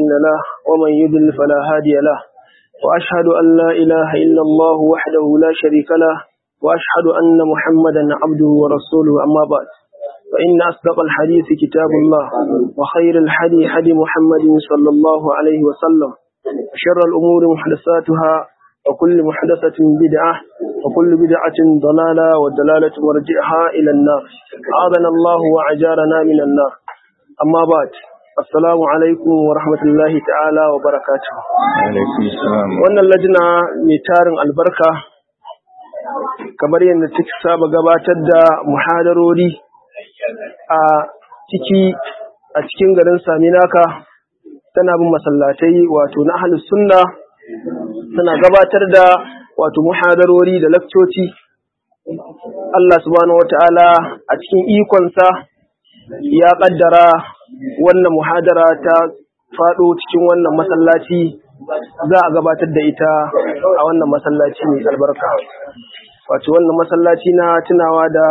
مضل له ومن يضلل فلا هادي له وأشهد أن لا إله إلا الله وحده لا شريك له وأشهد أن محمدا عبده ورسوله أما بعد فإن أصدق الحديث كتاب الله وخير الحدي حدي محمد صلى الله عليه وسلم شر الأمور محدثاتها وكل محدثة بدعة وكل بدعة ضلالة والدلالة مرجعها إلى النار أعاذنا الله وعجارنا من النار أما بعد السلام عليكم ورحمة الله تعالى وبركاته wannan lajina mai tarin albarka kamar yadda take saba gabatar da muhadarori a ciki a cikin garin saminaka tana bin masallatai wato na ahlus sunna tana gabatar da wato muhadarori da lakcoci Allah subhanahu wata'ala a cikin ikonsa ya kaddara wannan muhadara ta faɗo cikin wannan masallaci za a gabatar da ita a wannan masallaci mai albarka wato wannan masallaci na tunawa da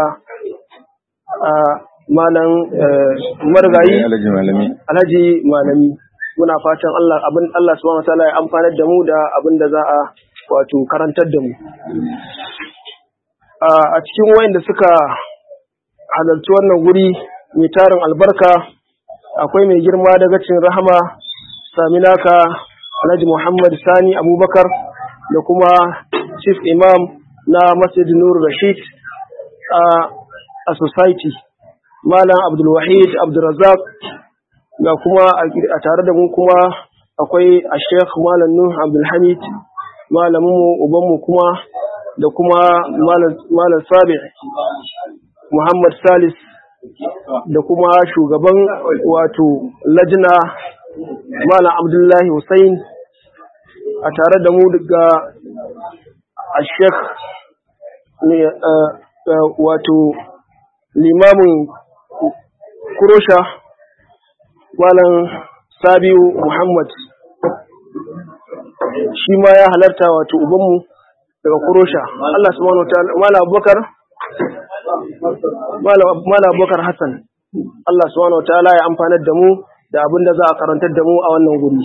malam marigayi alhaji malami muna fatan Allah abin Allah subhanahu wataala ya amfanar da mu da abin da za a wato karantar da mu a cikin wayanda suka halarci wannan guri mai tarin albarka akwai mai girma daga cin rahama saminaka alhaji muhammad sani abubakar da kuma chief imam na masjid nur rashid a society malam abdulwahid abdulrazak ga kuma a tare da mu kuma akwai a sheikh malam nuh abdulhamid malaminmu ubanmu kuma da kuma malam sabi muhammad salis da kuma shugaban wato lajina malam abdullahi hussein a tare da mu daga a sheikh wato limamin kurosha malam sabiu muhammad shi ma ya halarta wato ubanmu daga kurosha allah subhanahu wa ta'ala malam abubakar malam abubakar hassan allah subhanahu wa ta'ala ya amfanar da mu da abin da za a karantar da mu a wannan guri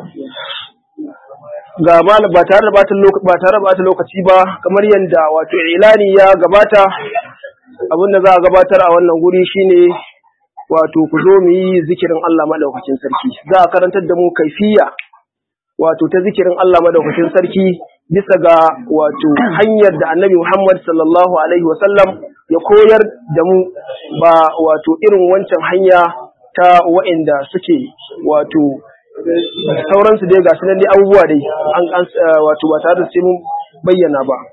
ga ba tare da bata lokaci ba kamar yadda wato ilani ya gabata abin da za a gabatar a wannan guri shine wato ku zo mu yi zikirin Allah madaukakin sarki za a karantar da mu kaifiya wato ta zikirin Allah madaukakin sarki bisa ga wato hanyar da Annabi Muhammad sallallahu alaihi wasallam ya koyar da mu ba wato irin wancan hanya ta wa'inda suke wato sauransu dai ga sunan dai abubuwa dai an wato ba tare da sai mun bayyana ba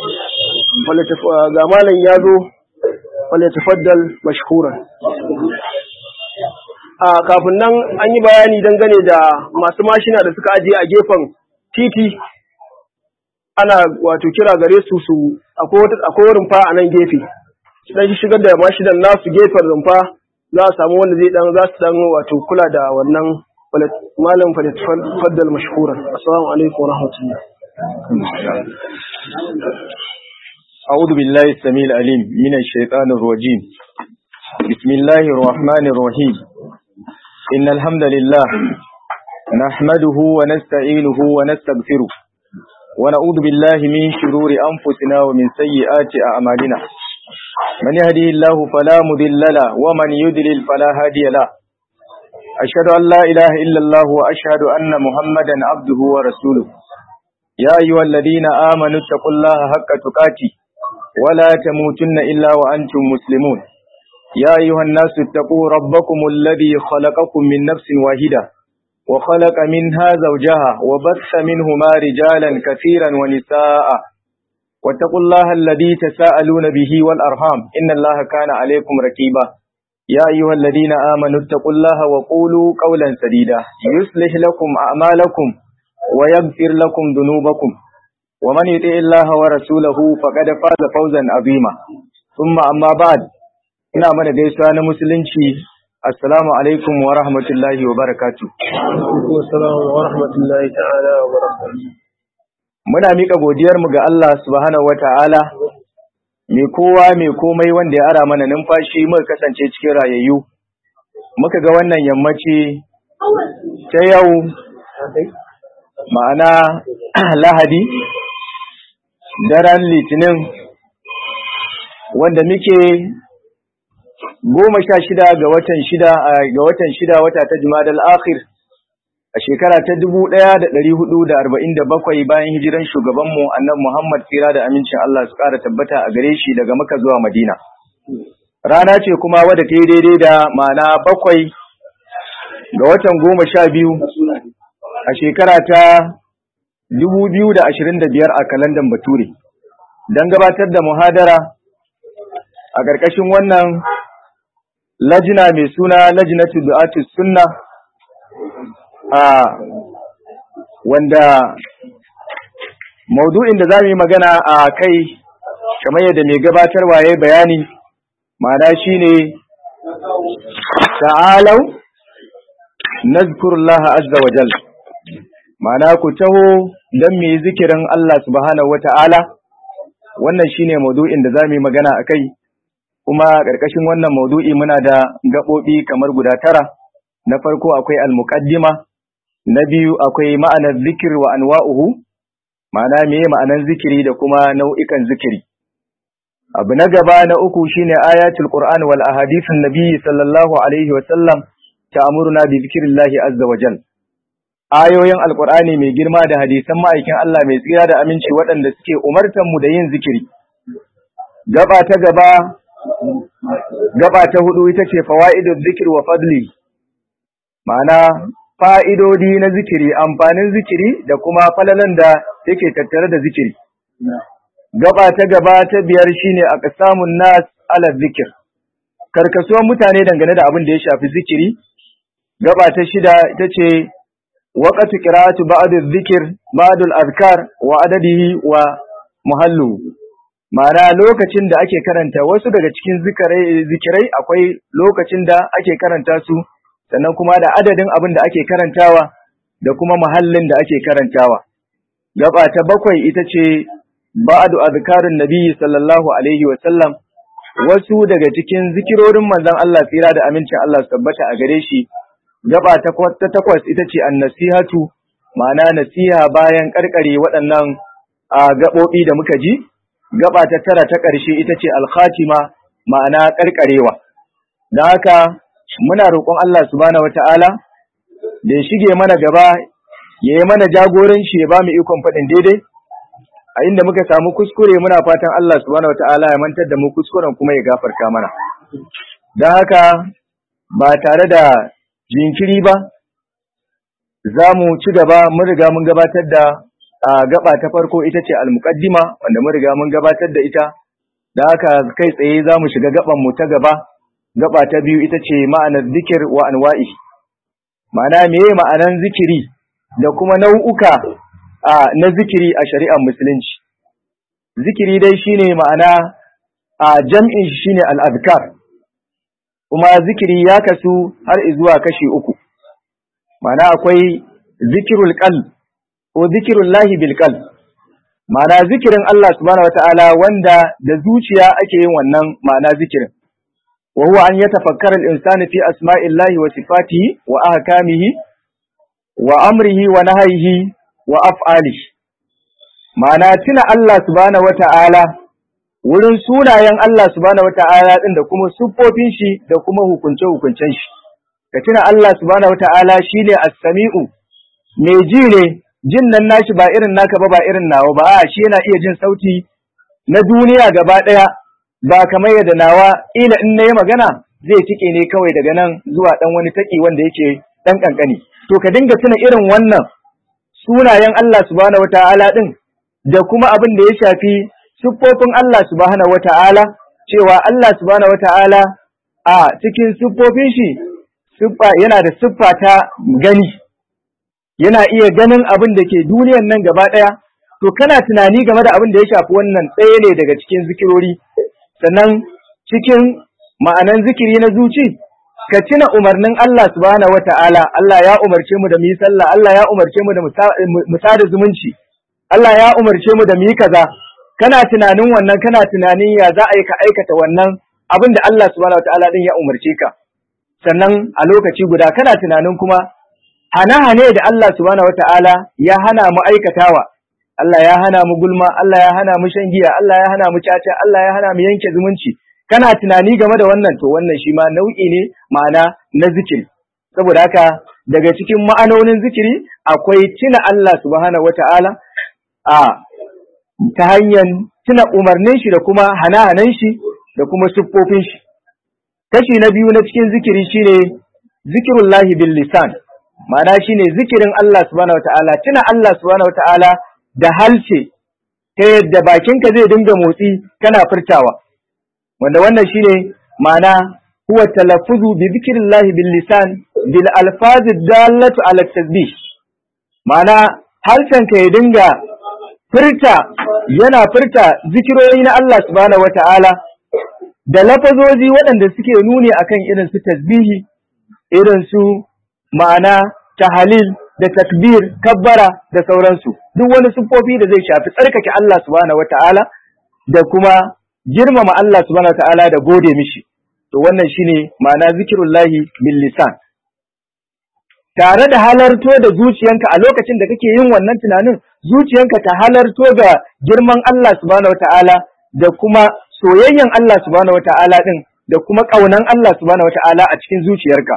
ga malam ya zo wale tafaddal mashhuran a kafin nan an yi bayani dangane da masu mashina da suka ajiye a gefen titi ana wato kira gare su su akwai rumfa a nan gefe dan shigar da mashinan nasu gefen rumfa za a samu wanda zai dan za su dan wato kula da wannan malam faddal mashhuran assalamu alaikum wa rahmatullah أعوذ بالله السميع العليم من الشيطان الرجيم بسم الله الرحمن الرحيم إن الحمد لله نحمده ونستعينه ونستغفره ونعوذ بالله من شرور أنفسنا ومن سيئات أعمالنا من يهدي الله فلا مضل له ومن يضلل فلا هادي له أشهد أن لا إله إلا الله وأشهد أن محمدا عبده ورسوله يا أيها الذين آمنوا اتقوا الله حق تقاته ولا تموتن إلا وأنتم مسلمون يا أيها الناس اتقوا ربكم الذي خلقكم من نفس واحدة وخلق منها زوجها وبث منهما رجالا كثيرا ونساء واتقوا الله الذي تساءلون به والأرحام إن الله كان عليكم ركيبا يا أيها الذين آمنوا اتقوا الله وقولوا قولا سديدا يصلح لكم أعمالكم ويغفر لكم ذنوبكم ومن يطع الله ورسوله فقد فاز فوزا عظيما ثم أما بعد ina mana gaisuwa na musulunci assalamu alaikum wa rahmatullahi wa barakatu wa rahmatullahi ta'ala wa barakatu muna mika godiyar mu ga Allah subhanahu wa ta'ala mai kowa mai komai wanda ya ara mana numfashi muka kasance cikin rayayyu muka ga wannan yammaci ta yau ma'ana lahadi daren litinin wanda muke goma sha shida ga watan shida ga watan shida wata ta jumadal akhir a shekara ta dubu ɗaya da ɗari hudu da arba'in da bakwai bayan hijiran shugabanmu annan muhammad tsira da amincin allah su ƙara tabbata a gare shi daga maka zuwa madina rana ce kuma wadda ta yi daidai da ma'ana bakwai ga watan goma sha biyu a shekara ta dubu biyu da ashirin da biyar a kalandan bature don gabatar da muhadara a ƙarƙashin wannan lajina mai suna lajinatu du'atus sunna a wanda maudu'in da za mu yi magana a kai kamar yadda mai gabatarwa ya bayani ma'ana shine ta'alau nazkurullaha azza wa jal ma'ana ku taho don mu yi zikirin Allah subhanahu wa ta'ala wannan shine maudu'in da za mu yi magana a kai kuma ƙarƙashin wannan maudu'i muna da gaɓoɓi kamar guda tara na farko akwai al-muqaddima na biyu akwai ma'anar zikir wa anwa'uhu ma'ana meye ma'anar zikiri da kuma nau'ikan zikiri abu na gaba na uku shine ayatul qur'an wal ahadithun nabi sallallahu alaihi wa sallam ta'muruna bi zikrillahi azza wa jal ayoyin alqur'ani mai girma da hadisan ma'aikin Allah mai tsira da aminci waɗanda suke umartan mu da yin zikiri gaba ta gaba gaba ta hudu ita ce fawaidul zikr wa fadli ma'ana fa'idodi na zikiri amfanin zikiri da kuma falalan da yake tattare da zikiri gaba ta gaba ta biyar shine aqsamun nas ala zikir karkasuwan mutane dangane da abin da ya shafi zikiri gaba ta shida ita ce waqtu qira'atu ba'd adh-dhikr ba'd al-azkar wa adadihi wa muhallu ma'ana lokacin da ake karanta wasu daga cikin zikirai zikirai akwai lokacin da ake karanta su sannan kuma da adadin abin da ake karantawa da kuma muhallin da ake karantawa gaba ta bakwai ita ce ba'du azkarin nabiyyi sallallahu alaihi wa sallam wasu daga cikin zikirorin manzon Allah tsira da amincin Allah su tabbata a gare shi gaba ta takwas ita ce an-nasihatu ma'ana nasiha bayan karkare waɗannan gaɓoɓi da muka ji gaba ta tara ta ƙarshe ita ce al-khatima ma'ana karkarewa don haka muna roƙon Allah subhanahu wata'ala da ya shige mana gaba ya yi mana jagoranci ya ba mu ikon faɗin daidai a inda muka samu kuskure muna fatan Allah subhanahu wata'ala ya mantar da mu kuskuren kuma ya gafarta mana don haka ba tare da jinkiri ba za mu ci gaba mun riga mun gabatar da gaba ta farko ita ce almuqaddima wanda mun riga mun gabatar da ita da haka kai tsaye za mu shiga gaban mu ta gaba gaba ta biyu ita ce ma'anar zikir wa anwa'i ma'ana meye ma'anan zikiri da kuma nau'uka na zikiri a shari'ar musulunci zikiri dai shine ma'ana a jam'in shine al-azkar kuma zikiri ya kasu har zuwa kashi uku ma'ana akwai zikirul qalb ko zikirul lahi bil qalb ma'ana zikirin Allah subhanahu wataala wanda da zuciya ake yin wannan ma'ana zikirin وهو أن يتفكر الإنسان في أسماء الله وصفاته وأحكامه وأمره ونهيه وأفعاله معنى تنا الله سبحانه وتعالى wurin sunayen Allah subhanahu wata'ala din da kuma siffofin shi da kuma hukunce hukuncen shi ka tuna Allah subhanahu wata'ala shine as-sami'u mai ji ne jin nan nashi ba irin naka ba ba irin nawa ba a shi yana iya jin sauti na duniya gaba daya ba kamar yadda nawa ila in na yi magana zai tike ne kawai daga nan zuwa ɗan wani taƙi wanda yake ɗan ƙanƙani. To ka dinga tuna irin wannan sunayen Allah subhanahu wata'ala ɗin da kuma abin da ya shafi siffofin Allah subhanahu wata'ala cewa Allah subhanahu wata'ala a cikin siffofin shi siffa yana da siffa ta gani yana iya ganin abin da ke duniyan nan gaba ɗaya to kana tunani game da abin da ya shafi wannan ɗaya ne daga cikin zikirori sannan cikin ma'anan zikiri na zuci ka tuna umarnin Allah subhanahu wata'ala Allah ya umarce mu da mu yi sallah Allah ya umarce mu da mu sada zumunci Allah ya umarce mu da mu yi kaza kana tunanin wannan kana tunanin ya za a yi ka aikata wannan abin da Allah subhanahu wata'ala din ya umarce ka sannan a lokaci guda kana tunanin kuma hane-hane da Allah subhanahu wata'ala ya hana mu aikatawa Allah ya hana mu gulma Allah ya hana mu shan giya Allah ya hana mu caca Allah ya hana mu yanke zumunci kana tunani game da wannan to wannan shi ma nau'i ne ma'ana na zikiri saboda haka daga cikin ma'anonin zikiri akwai tuna Allah subhanahu wata'ala a ta hanyar tuna umarnin shi da kuma hana-hanan shi da kuma siffofin shi kashi na biyu na cikin zikiri shine zikirullahi bil lisan ma'ana shine zikirin Allah subhanahu wata'ala tuna Allah subhanahu wata'ala da halce ta yadda bakinka zai dinga motsi kana furtawa wanda wannan shine ma'ana huwa talaffuzu bi zikrillahi bil lisan bil alfaz dallatu ala tasbih ma'ana halcenka ya dinga furta yana furta zikirori na Allah subhanahu wata'ala da lafazozi waɗanda suke nuni akan irin su tasbihi irin su ma'ana tahalil da takbir kabbara da sauransu duk wani siffofi da zai shafi tsarkake Allah subhanahu wata'ala da kuma girmama Allah subhanahu wata'ala da gode mishi to wannan shine ma'ana zikirullahi bil lisan tare da halarto da zuciyanka a lokacin da kake yin wannan tunanin zuciyanka ta halarto ga girman Allah subhanahu wata'ala da kuma soyayyen Allah subhanahu wata'ala din da kuma ƙaunan Allah subhanahu wata'ala a cikin zuciyarka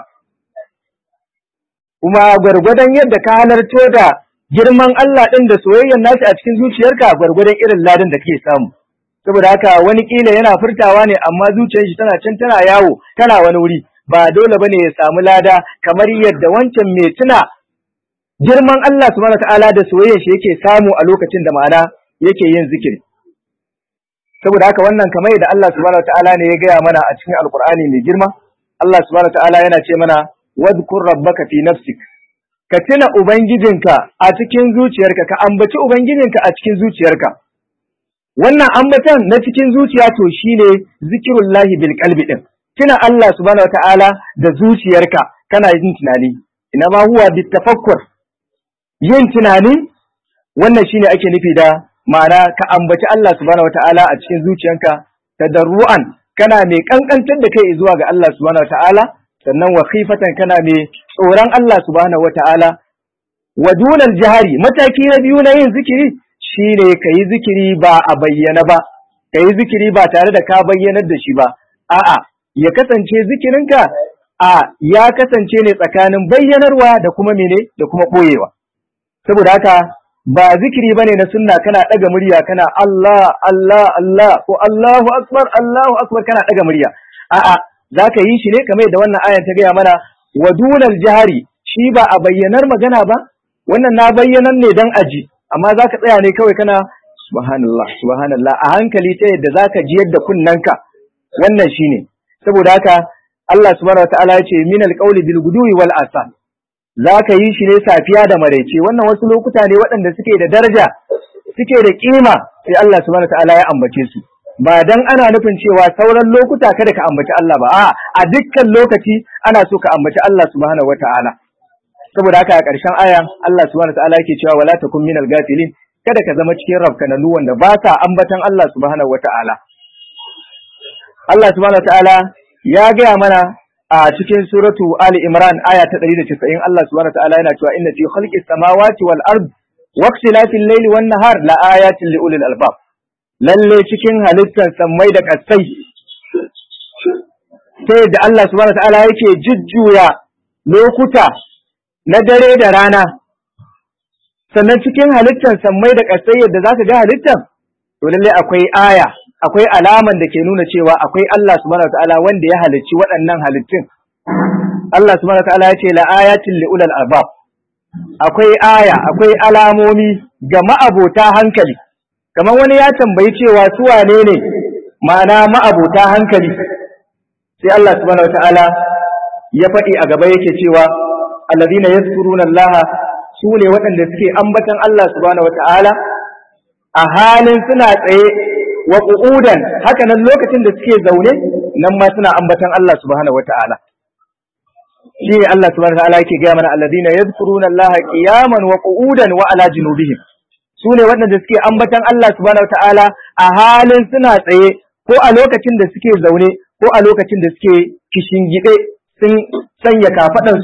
kuma gwargwadon yadda ka halarto da girman Allah ɗin da soyayyen nashi a cikin zuciyarka gwargwadon irin ladan da kake samu saboda haka wani kila yana furtawa ne amma zuciyar shi tana can tana yawo tana wani wuri ba dole bane ya samu lada kamar yadda wancan mai tuna girman Allah subhanahu ta'ala da soyayyar shi yake samu a lokacin da ma'ana yake yin zikiri saboda haka wannan kamar yadda Allah subhanahu ta'ala ne ya gaya mana a cikin alkur'ani mai girma Allah subhanahu ta'ala yana ce mana wadhkur rabbaka fi nafsik ka tuna ubangijinka a cikin zuciyarka ka ambaci ubangijinka a cikin zuciyarka wannan ambatan na cikin zuciya to shine zikirullahi bil qalbi din tuna Allah subhanahu wataala da zuciyarka kana yin tunani ina ma huwa bit tafakkur yin tunani wannan shine ake nufi da ma'ana ka ambaci Allah subhanahu wataala a cikin zuciyanka tadarruan kana mai kankantar da kai zuwa ga Allah subhanahu wataala sannan wa khifatan kana mai tsoron Allah subhanahu wata'ala wa dunal jihari mataki na biyu na yin zikiri shine kayi zikiri ba a bayyana ba kayi zikiri ba tare da ka bayyanar da shi ba a'a ya kasance zikirinka a ya kasance ne tsakanin bayyanarwa da kuma mene da kuma boyewa saboda haka ba zikiri bane na sunna kana daga murya kana Allah Allah Allah ko Allahu akbar Allahu akbar kana daga murya a'a za ka yi shi ne kamar da wannan ayan ta gaya mana wa dunal jihari shi ba a bayyanar magana ba wannan na bayyanar ne dan aji amma za ka tsaya ne kawai kana subhanallah subhanallah a hankali ta yadda za ka ji yadda kunnanka wannan shi ne saboda haka Allah subhanahu wataala ya ce min alqawli bil guduwi wal asal za ka yi shi ne safiya da maraice wannan wasu lokuta ne waɗanda suke da daraja suke da kima sai Allah subhanahu wataala ya ambace su ba dan ana nufin cewa sauran lokuta kada ka ambaci Allah ba a a dukkan lokaci ana so ka ambaci Allah subhanahu wata'ala saboda haka a ƙarshen aya Allah subhanahu wata'ala yake cewa wala takun minal gafilin kada ka zama cikin rafkananu wanda ba sa ambatan Allah subhanahu wata'ala Allah subhanahu wata'ala ya gaya mana a cikin suratu Ali Imran aya ta 190 Allah subhanahu wata'ala yana cewa inna fi khalqis samawati wal ard waqtilafil layli wan nahar la ayatin li ulil albab lalle cikin halittar sammai da ƙasai ta yadda Allah subhanahu ta'ala yake jujjuya lokuta na dare da rana sannan cikin halittar sammai da ƙasai yadda za ka ga halittar to lalle akwai aya akwai alaman da ke nuna cewa akwai Allah subhanahu ta'ala wanda ya halicci waɗannan halittun Allah subhanahu ta'ala ya ce la ayatin li ulal albab akwai aya akwai alamomi ga ma'abota hankali kamar wani ya tambayi cewa su wane ne ma'ana ma'abuta hankali sai Allah subhanahu wataala ya faɗi a gaba yake cewa allazina yazkuruna Allah su ne waɗanda suke ambatan Allah subhanahu wataala a halin suna tsaye wa qu'udan haka nan lokacin da suke zaune nan ma suna ambatan Allah subhanahu wataala shi ne Allah subhanahu wataala yake gaya mana allazina yazkuruna Allah qiyaman wa qu'udan wa ala junubihim su ne waɗanda suke ambatan Allah subhanahu ta'ala a halin suna tsaye ko a lokacin da suke zaune ko a lokacin da suke kishingide sun sanya kafaɗansu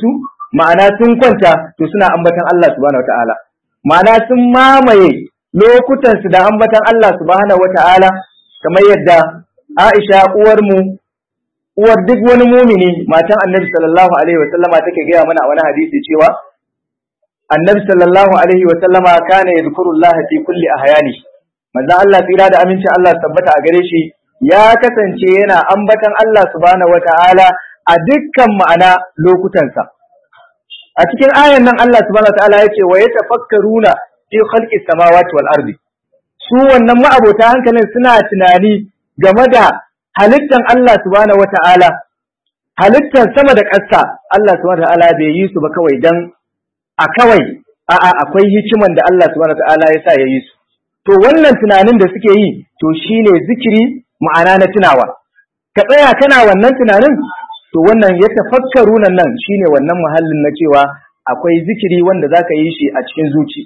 ma'ana sun kwanta to suna ambatan Allah subhanahu wata'ala ma'ana sun mamaye lokutan su da ambatan Allah subhanahu wata'ala kamar yadda Aisha uwar mu uwar duk wani mumini matan Annabi sallallahu alaihi wa sallama take gaya mana a wani hadisi cewa Annabi sallallahu alaihi wa sallama kana yadhkurullah fi kulli ahyani manzo Allah tsira da amincin Allah tabbata a gare shi ya kasance yana ambatan Allah subhanahu wata'ala a dukkan ma'ana lokutansa a cikin ayan nan Allah subhanahu wata'ala ya ce wa yatafakkaruna fi khalqis samawati wal ardi su wannan ma'abota hankalin suna tunani game da halittan Allah subhanahu wata'ala halittan sama da ƙasa Allah subhanahu wata'ala bai yi su ba kawai dan a kawai a'a akwai hikiman da Allah subhanahu wata'ala ya sa ya yi su to wannan tunanin da suke yi to shine zikiri ma'ana na tunawa ka tsaya kana wannan tunanin to wannan ya tafakkaru nan nan shine wannan muhallin na cewa akwai zikiri wanda zaka yi shi a cikin zuci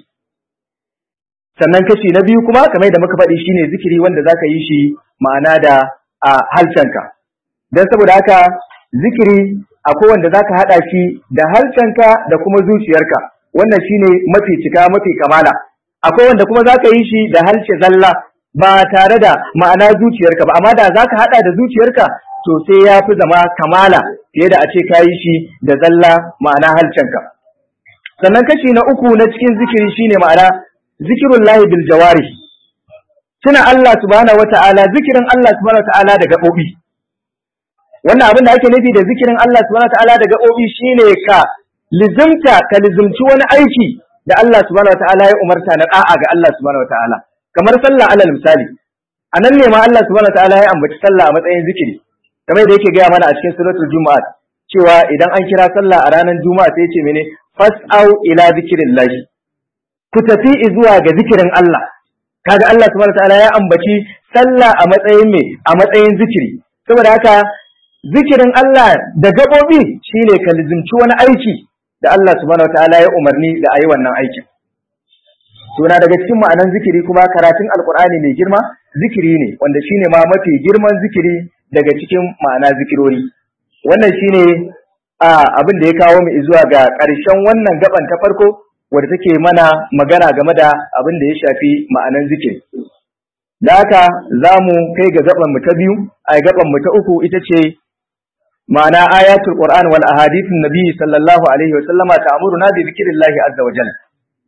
sannan kashi na biyu kuma kamar da muka faɗi shine zikiri wanda zaka yi shi ma'ana da a halcanka dan saboda haka zikiri akwai wanda zaka hada shi da halcanka da kuma zuciyarka wannan shine mafi cika mafi kamala akwai wanda kuma zaka yi shi da halce zalla ba tare da ma'ana zuciyarka ba amma da zaka hada da zuciyarka to sai ya fi zama kamala fiye da a ce ka yi shi da zalla ma'ana halcenka sannan kashi na uku na cikin zikiri shine ma'ana zikirun lahi bil jawari tuna Allah subhanahu wata'ala zikirin Allah subhanahu wata'ala da gaɓoɓi wannan abin da ake nufi da zikirin Allah subhanahu wata'ala da gaɓoɓi shine ka lizimta ka lizimci wani aiki da Allah subhanahu wata'ala ya umarta na da'a ga Allah subhanahu wata'ala kamar sallah alal misali a nan ne ma Allah subhanahu wata'ala ya ambaci sallah a matsayin zikiri kamar da yake gaya mana a cikin suratul juma'a cewa idan an kira sallah a ranar juma'a sai ce mene fas'au ila zikrillah ku tafi zuwa ga zikirin Allah kaga Allah subhanahu wataala ya ambaci sallah a matsayin me a matsayin zikiri saboda haka zikirin Allah da gabobi shine ka lizimci wani aiki da Allah subhanahu wataala ya umarni da ayi wannan aikin Suna daga cikin ma'anan zikiri kuma karatun alkur'ani mai girma zikiri ne wanda shine ma mafi girman zikiri daga cikin ma'ana zikirori wannan shine a abin da ya kawo mu zuwa ga ƙarshen wannan gaban ta farko wadda take mana magana game da abin da ya shafi ma'anan zikiri da haka za mu kai ga gaban mu ta biyu a gaban mu ta uku ita ce ma'ana ayatul qur'an wal ahadithun nabi sallallahu alaihi wa sallama ta'muruna bi zikrillahi azza wa jalla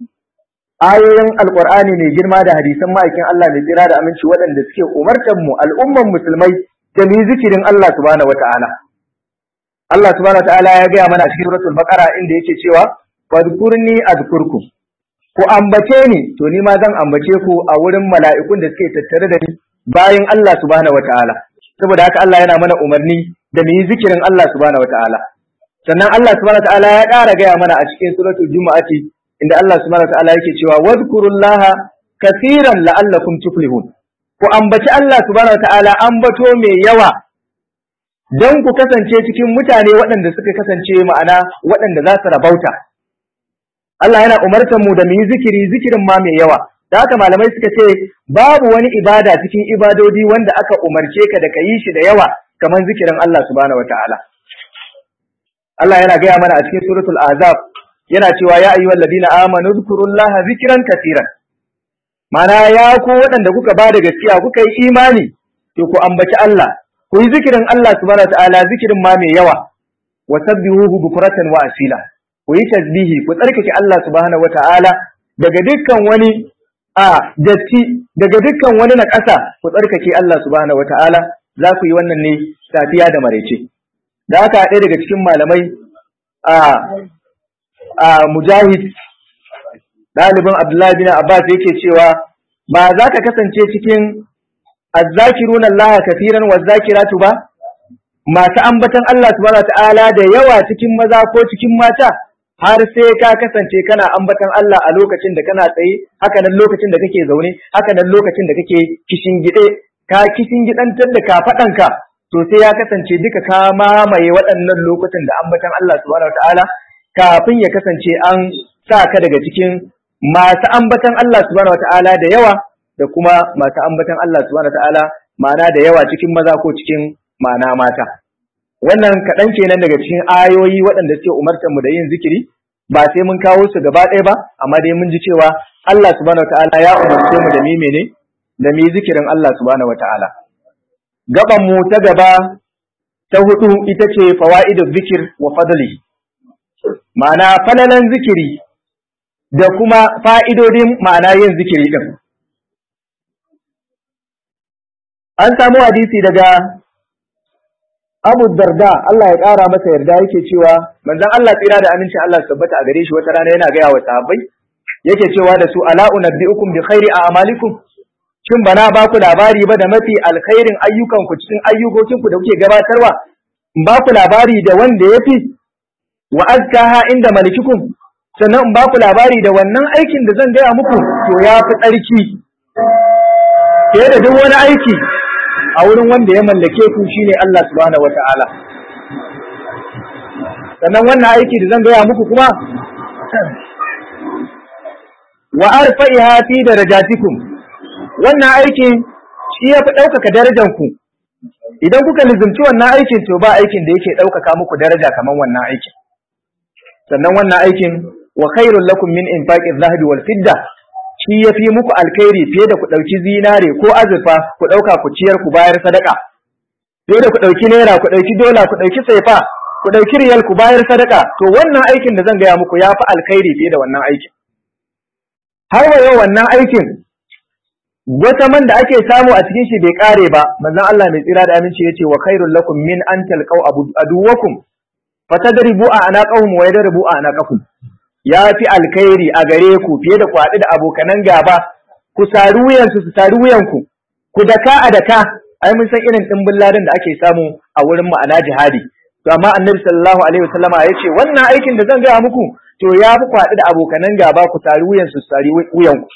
ayoyin alqur'ani mai girma da hadisan ma'aikin Allah mai tsira da aminci waɗanda suke umartar mu al'umman musulmai da mu zikirin Allah subhanahu wata'ala Allah subhanahu wata'ala ya gaya mana a cikin suratul baqara inda yake cewa fadkurni azkurkum ku ambace ni to ni ma zan ambace ku a wurin mala'ikun da suke tattare da ni bayan Allah subhanahu wata'ala saboda haka Allah yana mana umarni da mu yi zikirin Allah subhanahu wata'ala sannan Allah subhanahu wata'ala ya ƙara gaya mana a cikin suratul jumu'ati inda Allah subhanahu wata'ala yake cewa wadhkurullaha kaseeran la'allakum tuflihun ku ambaci Allah subhanahu wata'ala ambato mai yawa don ku kasance cikin mutane waɗanda suka kasance ma'ana waɗanda za su rabauta Allah yana umartar mu da mu yi zikiri zikirin ma mai yawa da haka malamai suka ce babu wani ibada cikin ibadodi wanda aka umarce ka da ka yi shi da yawa kamar zikirin Allah subhanahu wata'ala Allah yana gaya mana a cikin suratul azab yana cewa ya ayyuhal ladina amanu zkurullaha zikran katiran mana ya ku waɗanda kuka ba da gaskiya kuka yi imani to ku ambaci Allah ku yi zikirin Allah subhanahu wataala zikirin ma mai yawa wa sabbihuhu bukratan wa asila ku yi tasbihi ku tsarkake Allah subhanahu wataala daga dukkan wani a datti daga dukkan wani na ƙasa ku tsarkake Allah subhanahu wataala za ku yi wannan ne safiya da maraice da haka ɗaya daga cikin malamai a a mujahid ɗalibin Abdullahi bin Abbas yake cewa ba za ka kasance cikin azzakirun Allah kafiran wa zakiratu ba masu ambatan Allah subhanahu ta'ala da yawa cikin maza ko cikin mata har sai ka kasance kana ambatan Allah a lokacin da kana tsaye haka nan lokacin da kake zaune haka nan lokacin da kake kishin gide ka kishin gidantar da kafaɗanka to sai ya kasance duka ka mamaye waɗannan lokutan da ambatan Allah subhanahu ta'ala kafin ya kasance an sa ka daga cikin masu ambatan Allah subhanahu wata'ala da yawa da kuma masu ambatan Allah subhanahu wata'ala ma'ana da yawa cikin maza ko cikin ma'ana mata wannan kaɗan kenan daga cikin ayoyi waɗanda suke umartar mu da yin zikiri ba sai mun kawo su gaba ɗaya ba amma dai mun ji cewa Allah subhanahu wataala ya umarce mu da mi mene da mi zikirin Allah subhanahu wataala gaban mu ta gaba ta hudu ita ce fawaidu zikir wa fadli ma'ana falalan zikiri da kuma fa'idodin ma'ana yin zikiri din an samu hadisi daga Abu Darda Allah ya ƙara masa yarda yake cewa manzon Allah tsira da amincin Allah su tabbata a gare shi wata rana yana gaya wa sahabbai yake cewa da su ala unabbiukum bi khairi a'malikum shin bana ba ku labari ba da mafi alkhairin ayyukan ku cikin ayyukokin ku da kuke gabatarwa in ba ku labari da wanda yafi wa azkaha inda malikikum sannan in ba ku labari da wannan aikin da zan gaya muku to ya fi tsarki fiye da duk wani aiki a wurin wanda ya mallake ku shine Allah subhanahu wata'ala sannan wannan aiki da zan gaya muku kuma wa arfa'iha fi darajatikum wannan aikin shi ya fi ɗaukaka darajar ku idan kuka lizumci wannan aikin to ba aikin da yake ɗaukaka muku daraja kamar wannan aikin sannan wannan aikin wa khairul lakum min infaqi dhahabi wal fidda shi ya fi muku alkhairi fiye da ku ɗauki zinare ko azurfa ku ɗauka ku ciyar ku bayar sadaka fiye da ku ɗauki naira ku ɗauki dola ku ɗauki saifa ku ɗauki riyal ku bayar sadaka to wannan aikin da zan gaya muku ya fi alkhairi fiye da wannan aikin har wa yau wannan aikin wata man da ake samu a cikin shi bai kare ba manzon Allah mai tsira da aminci yace wa khairul lakum min an talqaw aduwakum fatadribu a anaqahum wa yadribu a anaqakum ya fi alkhairi a gare ku fiye da ku haɗu da abokanan gaba ku sari wuyansu su sari wuyanku ku daka a daka ai mun san irin ɗimbin ladan da ake samu a wurin ma'ana jihadi to amma annabi sallallahu alaihi wasallama ya ce wannan aikin da zan gaya muku to ya fi ku haɗu da abokanan gaba ku sari wuyansu su sari wuyanku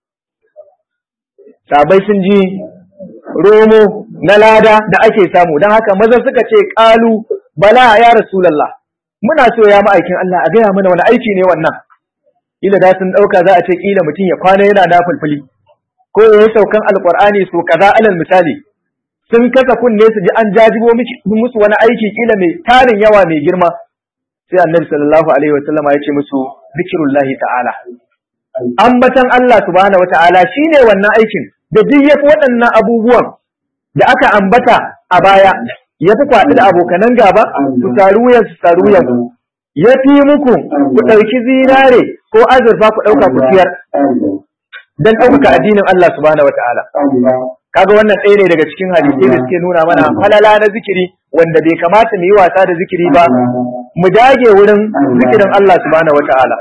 sabai sun ji romo na lada da ake samu don haka maza suka ce ƙalu bala ya rasulallah muna so ya ma'aikin Allah a gaya mana wani aiki ne wannan ila da sun ɗauka za a ce ƙila mutum ya kwana yana da fulfuli ko ya yi saukan alƙur'ani so kaza alal misali sun kasa kunne su ji an jajibo musu wani aiki ƙila mai tarin yawa mai girma sai annabi sallallahu alaihi wa sallama ya ce musu zikirullahi ta'ala ambatan Allah subhanahu wa ta'ala shine wannan aikin da duk yafi waɗannan abubuwan da aka ambata a baya ya fi kwaɗi da abokanan gaba su taru wuyan su taru wuyan ya fi muku ku ɗauki zinare ko azurfa ku ɗauka ku siyar don ɗaukaka addinin Allah subhanahu wa ta'ala kaga wannan ɗaya ne daga cikin hadisai da suke nuna mana falala na zikiri wanda bai kamata mu yi wasa da zikiri ba mu dage wurin zikirin Allah subhanahu wa ta'ala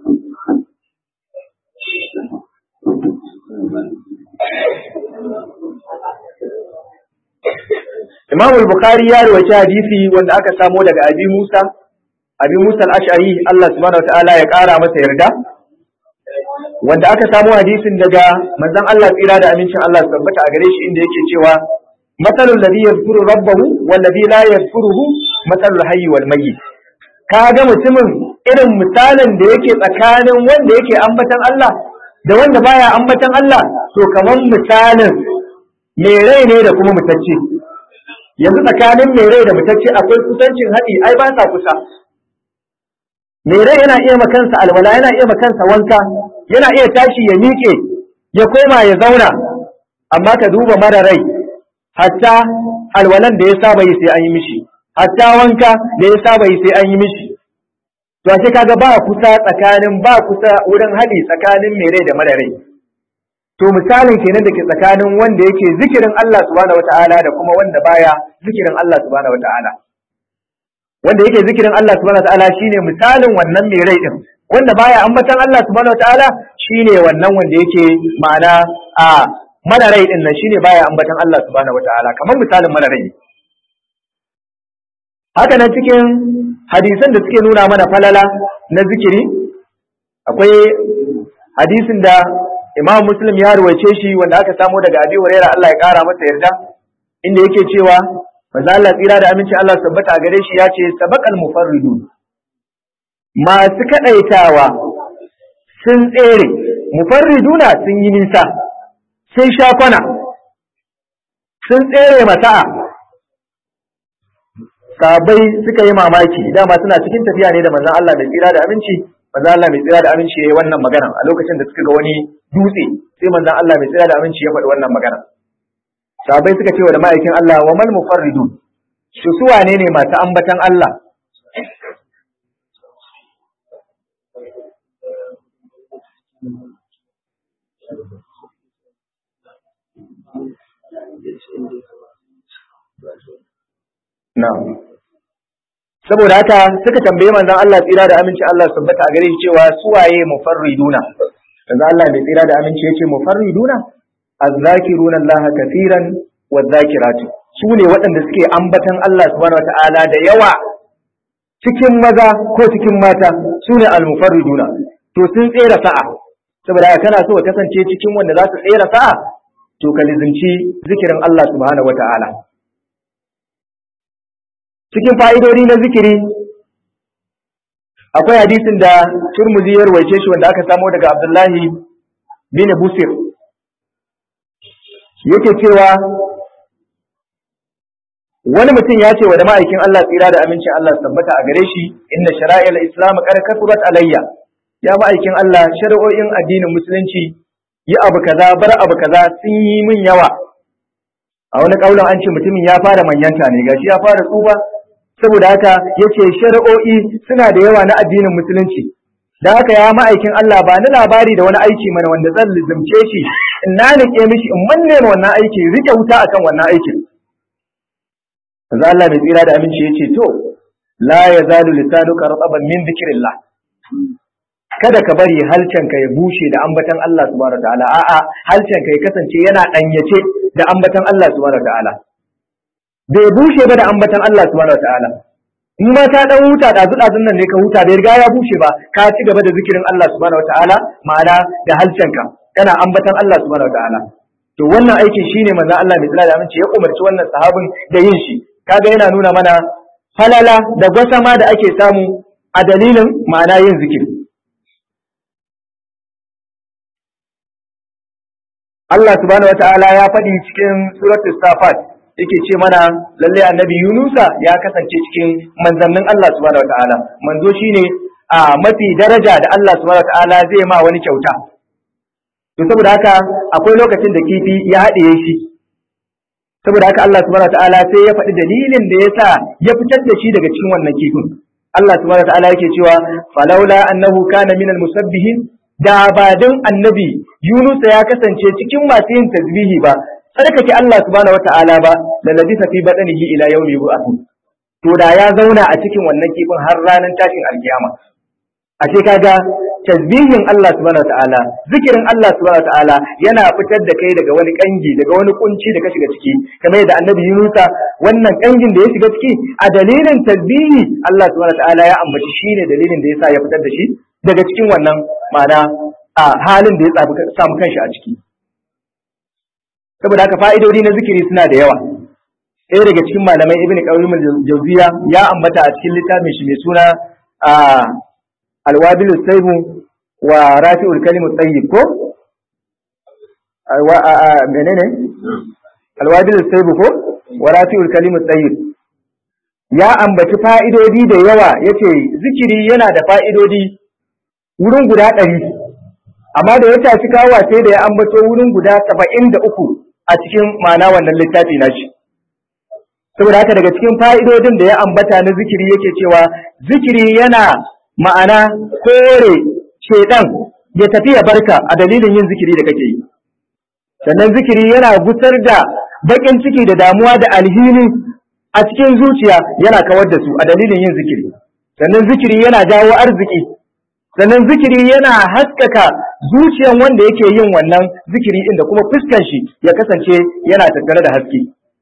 Imam al-Bukhari ya rawaita hadisi wanda aka samo daga Abi Musa Abi Musa al-Ash'ari Allah subhanahu wataala ya kara masa yarda wanda aka samo hadisin daga manzon Allah tsira da amincin Allah su tabbata a gare shi inda yake cewa masalul ladhi yadhkuru rabbahu wal ladhi la yadhkuruhu masalul hayy wal mayyit kaga mutumin irin misalin da yake tsakanin wanda yake ambatan Allah da wanda baya ambatan Allah to kaman misalin mai rai ne da kuma mutacce yanzu tsakanin mai rai da mutacce akwai kusancin haɗi ai ba sa kusa mai rai yana iya makansa alwala yana iya makansa wanka yana iya tashi ya miƙe ya koma ya zauna amma ka duba mara rai hatta alwalan da ya saba yi sai an yi mishi hatta wanka da ya saba yi sai an yi mishi to ashe kaga ba kusa tsakanin ba kusa wurin haɗi tsakanin mai rai da mara rai to misalin kenan da ke tsakanin wanda yake zikirin Allah subhanahu wataala da kuma wanda baya zikirin Allah subhanahu wataala wanda yake zikirin Allah subhanahu wataala shine misalin wannan mai rai din wanda baya ambatan Allah subhanahu wataala shine wannan wanda yake ma'ana a mara rai din nan shine baya ambatan Allah subhanahu wataala kamar misalin mara rai haka nan cikin hadisan da suke nuna mana falala na zikiri akwai hadisin da Imam Muslim ya ruwaice shi wanda aka samo daga Abi Hurairah Allah ya kara masa yarda inda yake cewa manzo Allah tsira da amincin Allah tabbata a gare shi ya ce sabaqal mufarridun masu kadaitawa sun tsere mufarriduna sun yi nisa sun sha kwana sun tsere mata'a sahabbai suka yi mamaki dama suna cikin tafiya ne da manzon Allah mai tsira da aminci manzon Allah mai tsira da aminci yayi wannan magana a lokacin da suka ga wani dutse sai manzon Allah mai tsira da aminci ya faɗi wannan magana sahabbai suka ce wa da ma'aikin Allah wa mal mufarridu su su wane ne masu ambatan Allah Na'am. Saboda haka suka tambaye manzon Allah tsira da aminci Allah tabbata a gare shi cewa su waye mufarriduna. Manzon Allah mai tsira da aminci yace mufarriduna azzakiruna Allah kafiran wadh-zakiratu. Su ne waɗanda suke ambatan Allah subhanahu wata'ala da yawa cikin maza ko cikin mata su ne al-mufarriduna. To sun tsera sa'a. Saboda haka kana so ka kasance cikin wanda za su tsera sa'a to ka lizinci zikirin Allah subhanahu wata'ala. cikin fa'idodi na zikiri akwai hadisin da turmuzi ya rawaice shi wanda aka samo daga abdullahi bin busir yake cewa wani mutum ya ce wa da ma'aikin Allah tsira da amincin Allah tabbata a gare shi inna shara'il islam qad kasurat alayya ya ma'aikin Allah shari'o'in addinin musulunci yi abu kaza bar abu kaza sun yi min yawa a wani kaulin an ce mutumin ya fara manyanta ne gashi ya fara tsufa saboda haka yace shari'o'i suna da yawa na addinin musulunci da haka ya ma'aikin Allah ba ni labari da wani aiki mana wanda zan lizumce shi in na nike mishi in manne ma wannan aiki rike wuta akan wannan aikin Manzo Allah mai tsira da aminci yace to la yazalu lisanuka rataban min dhikrillah kada ka bari halcanka ya bushe da ambatan Allah subhanahu wataala a'a halcanka ya kasance yana danyace da ambatan Allah subhanahu wataala bai bushe ba da ambatan Allah subhanahu wataala in ma ka dan huta da dazun nan ne ka huta bai riga ya bushe ba ka ci gaba da zikirin Allah subhanahu wataala ma'ana da halcanka kana ambatan Allah subhanahu wataala to wannan aikin shine manzo Allah mai tsira da aminci ya umarci wannan sahabin da yin shi kaga yana nuna mana falala da gwasama da ake samu a dalilin ma'ana yin zikiri Allah subhanahu wata'ala ya faɗi cikin suratul safat yake ce mana lalle annabi Yunusa ya kasance cikin manzannin Allah subhanahu wata'ala manzo shine a mafi daraja da Allah subhanahu wata'ala zai ma wani kyauta to saboda haka akwai lokacin da kifi ya haɗiye shi saboda haka Allah subhanahu wata'ala sai ya faɗi dalilin da yasa ya fitar da shi daga cikin wannan kifin Allah subhanahu wata'ala yake cewa falaula annahu kana minal musabbihin da ba don annabi Yunus ya kasance cikin masu yin tasbihi ba tsarkake Allah subhanahu wata'ala ba da labisa fi badanihi ila yawmi yub'ath to da ya zauna a cikin wannan kifin har ranar tashin alkiyama a ce kaga tasbihin Allah subhanahu wata'ala zikirin Allah subhanahu wata'ala yana fitar da kai daga wani kangi daga wani kunci da ka shiga ciki kamar yadda annabi Yunus wannan kangin da ya shiga ciki a dalilin tasbihi Allah subhanahu wata'ala ya ambaci shine dalilin da yasa ya fitar da shi daga cikin wannan ma'ana a halin da ya samu kanshi a ciki saboda haka fa'idodi na zikiri suna da yawa ɗaya daga cikin malamai ibn qayyim al-jawziya ya ambata a cikin littafin shi mai suna a alwabil saybu wa rafi'ul kalimu tayyib ko menene alwabil saybu ko wa rafi'ul kalimu tayyib ya ambaci fa'idodi da yawa yace zikiri yana da fa'idodi wurin guda ɗari amma da ya tashi kawa sai da ya ambato wurin guda saba'in da uku a cikin ma'ana wannan littafi na shi saboda haka daga cikin fa'idodin da ya ambata na zikiri yake cewa zikiri yana ma'ana kore shaidan ya tafi ya barka a dalilin yin zikiri da kake yi sannan zikiri yana gusar da baƙin ciki da damuwa da alhini a cikin zuciya yana kawar da su a dalilin yin zikiri sannan zikiri yana jawo arziki sannan zikiri yana haskaka zuciyan wanda yake yin wannan zikiri inda kuma fuskan shi ya kasance yana tattare da haske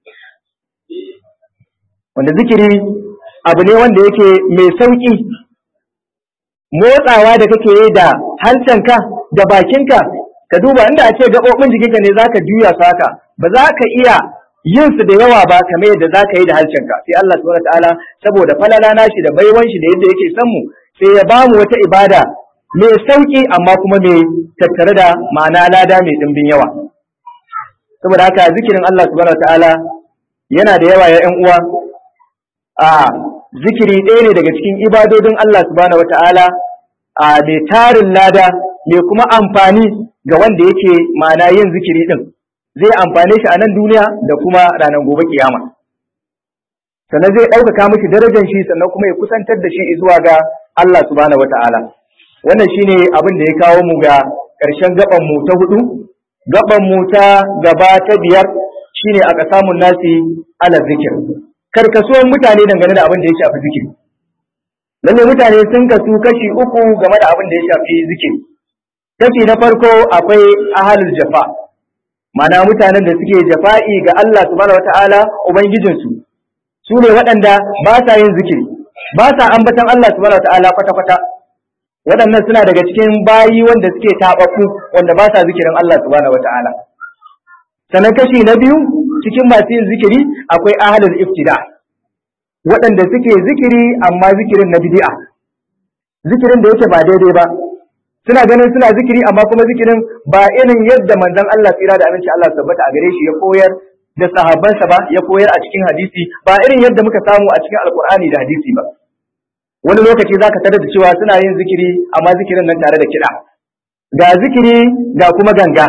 wanda zikiri abu ne wanda yake mai sauƙi motsawa da kake yi da hancanka da bakinka ka duba inda a ce gaɓoɓin jikinka ne za ka juya su haka ba za ka iya yin su da yawa ba kamar yadda za ka yi da hancanka sai Allah subhanahu ta'ala saboda falala nashi da baiwan shi da yadda yake son mu sai ya ba mu wata ibada mai sauƙi amma kuma mai tattare da ma'ana lada mai ɗimbin yawa saboda haka zikirin Allah subhanahu ta'ala yana da yawa ya ƴan uwa a zikiri ɗaya ne daga cikin ibadodin Allah subhanahu wata'ala a mai tarin lada mai kuma amfani ga wanda yake ma'ana yin zikiri din zai amfane shi a nan duniya da kuma ranar gobe kiyama sannan zai ɗaukaka mishi darajar shi sannan kuma ya kusantar da shi zuwa ga Allah subhanahu wata'ala wannan shine abin da ya kawo mu ga ƙarshen gaban mu ta hudu gaban mu ta gaba ta biyar shine aka samun nasi ala zikir karkasuwan mutane dangane da abin da ya shafi zikiri lalle mutane sun kasu kashi uku game da abin da ya shafi zikiri kashi na farko akwai ahalul jafa mana mutanen da suke jafa'i ga Allah subhanahu wata'ala ubangijinsu su ne waɗanda ba sa yin zikiri ba sa ambatan Allah subhanahu wata'ala kwata-kwata waɗannan suna daga cikin bayi wanda suke taɓaɓɓu wanda ba sa zikirin Allah subhanahu wata'ala sannan kashi na biyu cikin masu yin zikiri akwai ahalul iftida waɗanda suke zikiri amma zikirin na bid'a zikirin da yake ba daidai ba suna ganin suna zikiri amma kuma zikirin ba irin yadda manzon Allah tsira da aminci Allah tabbata a gare shi ya koyar da sahabbansa ba ya koyar a cikin hadisi ba irin yadda muka samu a cikin alkur'ani da hadisi ba wani lokaci zaka tarar da cewa suna yin zikiri amma zikirin nan tare da kiɗa ga zikiri ga kuma ganga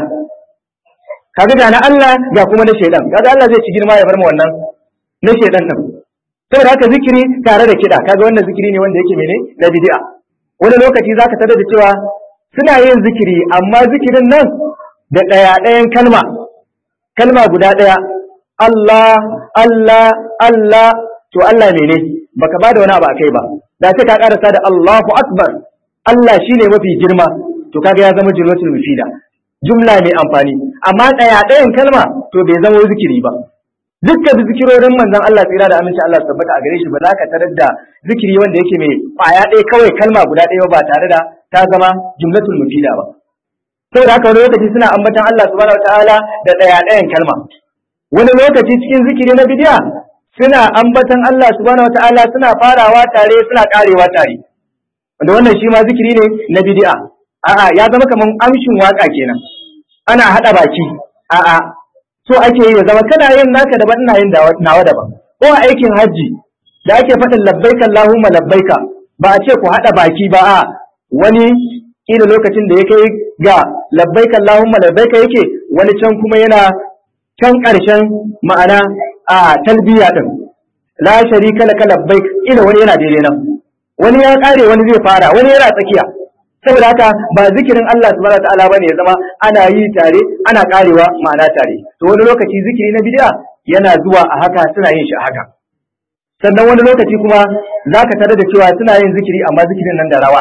kaga ga na Allah ga kuma na shaidan kaga Allah zai ci girma ya bar mu wannan na shaidan din saboda haka zikiri tare da kiɗa kaga wannan zikiri ne wanda yake mene na bid'a wani lokaci zaka tarar da cewa suna yin zikiri amma zikirin nan da ɗaya ɗayan kalma kalma guda ɗaya Allah Allah Allah to Allah mene baka bada wani abu akai ba da sai ka karasa da Allahu akbar Allah shine mafi girma to kaga ya zama jumlatul mufida jumla mai amfani amma ɗaya ɗayan kalma to bai zama zikiri ba dukkan zikirorin manzon Allah tsira da aminci Allah tabbata a gare shi ba za ka tarar da zikiri wanda yake mai kwaya ɗaya kawai kalma guda ɗaya ba tare da ta zama jumlatul mufida ba saboda haka wani lokaci suna ambatan Allah subhanahu wataala da ɗaya ɗayan kalma wani lokaci cikin zikiri na bidiya suna ambatan Allah subhanahu wataala suna farawa tare suna karewa tare wanda wannan shi ma zikiri ne na bidi'a a'a ya zama kaman amshin waka kenan ana hada baki a'a so ake yi ya zama kana yin naka daban ina yin nawa daban ko a aikin hajji da ake faɗin labbaika Allahumma labbaika ba a ce ku hada baki ba a wani kila lokacin da ya kai ga labbaika Allahumma labbaika yake wani can kuma yana can ƙarshen ma'ana a talbiya din la sharika laka labbaik ila wani yana daidai nan wani ya kare wani zai fara wani yana tsakiya saboda haka ba zikirin Allah subhanahu wataala bane ya zama ana yi tare ana karewa ma'ana tare to wani lokaci zikiri na bid'a yana zuwa a haka suna yin shi a haka sannan wani lokaci kuma zaka tare da cewa suna yin zikiri amma zikirin nan da rawa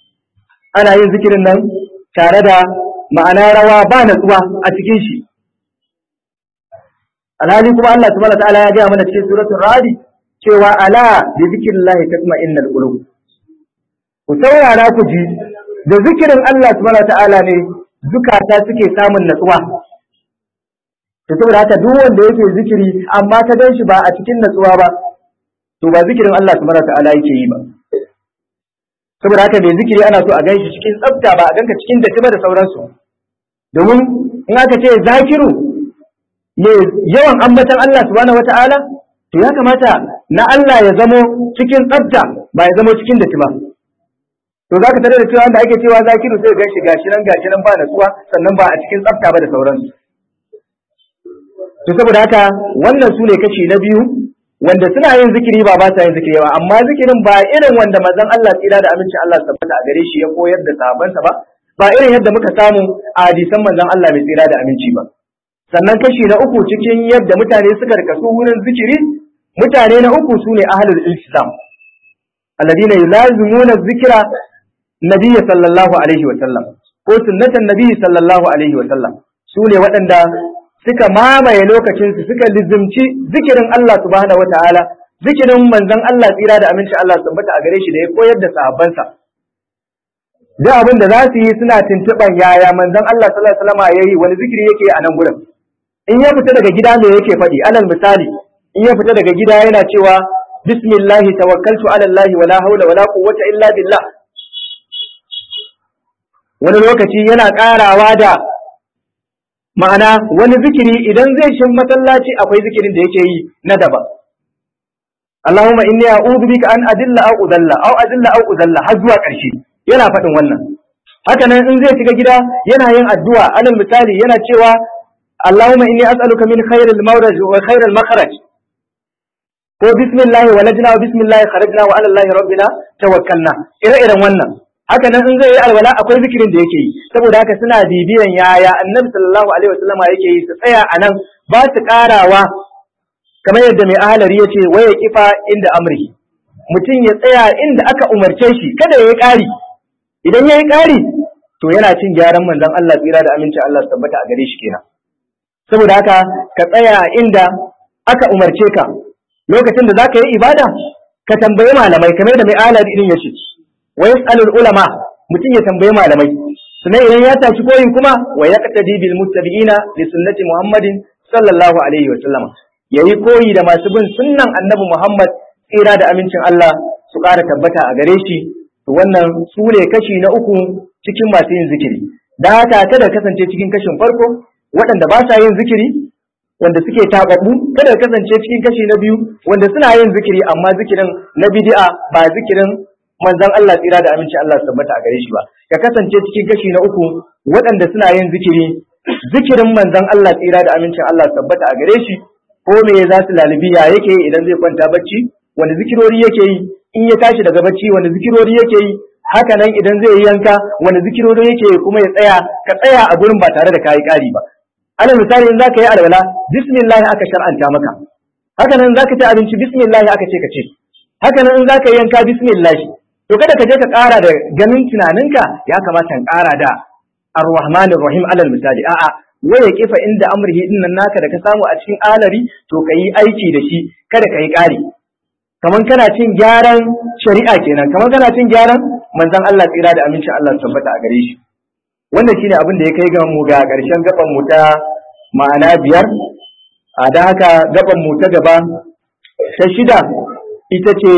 ana yin zikirin nan tare da ma'ana rawa ba natsuwa a cikin shi alhali kuma Allah subhanahu wataala ya gaya mana cikin suratul radi cewa ala bi zikrillahi tatma'innal qulub ku saurara ku ji da zikirin Allah subhanahu wataala ne zukata suke samun natsuwa to saboda haka duk wanda yake zikiri amma ta gan shi ba a cikin natsuwa ba to ba zikirin Allah subhanahu wataala yake yi ba saboda haka mai zikiri ana so a gan shi cikin tsafta ba a ganka cikin datti ba da sauransu domin in aka ce zakiru mai yawan ambatan Allah subhanahu wata'ala to ya kamata na Allah ya zamo cikin tsafta ba ya zamo cikin datti ba to zaka tare da cewa wanda ake cewa zakiru sai ga shi gashi nan gashi nan ba natsuwa sannan ba a cikin tsafta ba da sauransu to saboda haka wannan su ne kashi na biyu wanda suna yin zikiri ba ba sa yin zikiri ba amma zikirin ba irin wanda manzon Allah tsira da amincin Allah tabbata a gare shi ya koyar da sahabbansa ba ba irin yadda muka samu a hadisan manzon Allah mai tsira da aminci ba sannan kashi na uku cikin yadda mutane suka rikasu wurin zikiri mutane na uku su ne ahlul islam alladina yulazimuna zikira nabiyyi sallallahu alaihi wa sallam ko sunnatan nabiyyi sallallahu alaihi wa sallam su ne waɗanda suka mamaye lokacinsu suka lizimci zikirin Allah subhanahu wataala zikirin manzon Allah tsira da aminci Allah tabbata a gare shi da ya koyar da sahabbansa da abin da za su yi suna tuntuɓan yaya manzon Allah sallallahu alaihi wasallam yayi wani zikiri yake a nan gurin in ya fita daga gida me yake faɗi alal misali in ya fita daga gida yana cewa bismillah tawakkaltu ala Allah wala hawla wala quwwata illa billah wani lokaci yana ƙarawa da ma'ana wani zikiri idan zai shin masallaci akwai zikirin da yake yi na daban Allahumma inni a'udhu bika an adilla aw udalla aw adilla aw udalla har zuwa ƙarshe yana faɗin wannan haka nan in zai shiga gida yana yin addu'a alal misali yana cewa Allahumma inni as'aluka min khairil mawraj wa khairil makhraj ko bismillah walajna wa bismillah kharajna wa ala allahi rabbina tawakkalna ire-iren wannan haka nan in zai yi alwala akwai zikirin da yake yi saboda haka suna bibiyan yaya annabi sallallahu alaihi wasallama yake yi su tsaya a nan ba su karawa kamar yadda mai ahalari ya ce waya kifa inda amri mutum ya tsaya inda aka umarce shi kada ya yi ƙari idan ya yi ƙari to yana cin gyaran manzon Allah tsira da amincin Allah su tabbata a gare shi kenan saboda haka ka tsaya inda aka umarce ka lokacin da zaka yi ibada ka tambayi malamai kamar da mai ahalari din ya ce wa yas'alul ulama mutum ya tambayi malamai sannan idan ya tashi koyi kuma wa yaqtadi bil muttabi'ina li sunnati muhammadin sallallahu alaihi wa sallama yayi koyi da masu bin sunnan annabi muhammad tsira da amincin Allah su ƙara tabbata a gare shi to wannan su ne kashi na uku cikin masu yin zikiri da haka kada kasance cikin kashin farko waɗanda ba sa yin zikiri wanda suke tababbu kada kasance cikin kashi na biyu wanda suna yin zikiri amma zikirin na bid'a ba zikirin manzon Allah tsira da aminci Allah su tabbata a gare shi ba ka kasance cikin kashi na uku waɗanda suna yin zikiri zikirin manzon Allah tsira da amincin Allah su tabbata a gare shi ko me za su lalibi ya yake idan zai kwanta bacci wanda zikirori yake yi in ya tashi daga bacci wanda zikirori yake yi haka nan idan zai yi yanka wanda zikirori yake yi kuma ya tsaya ka tsaya a gurin ba tare da kayi ƙari ba alal misali in zaka yi alwala bismillah aka shar'anta maka haka nan zaka ci abinci bismillah aka ce ka ce haka nan in zaka yi yanka bismillah to kada ka je ka ƙara da ganin tunaninka ya kamata ka ƙara da ar-rahman rahim alal misali a'a waya kifa inda amrihi din nan naka da ka samu a cikin alari to ka yi aiki da shi kada ka yi ƙari kaman kana cin gyaran shari'a kenan kaman kana cin gyaran manzon Allah tsira da amincin Allah tabbata a gare shi wannan shine abin da ya kai ga mu ga ƙarshen gaban mu ta ma'ana biyar a da haka gaban mu ta gaba ta shida ita ce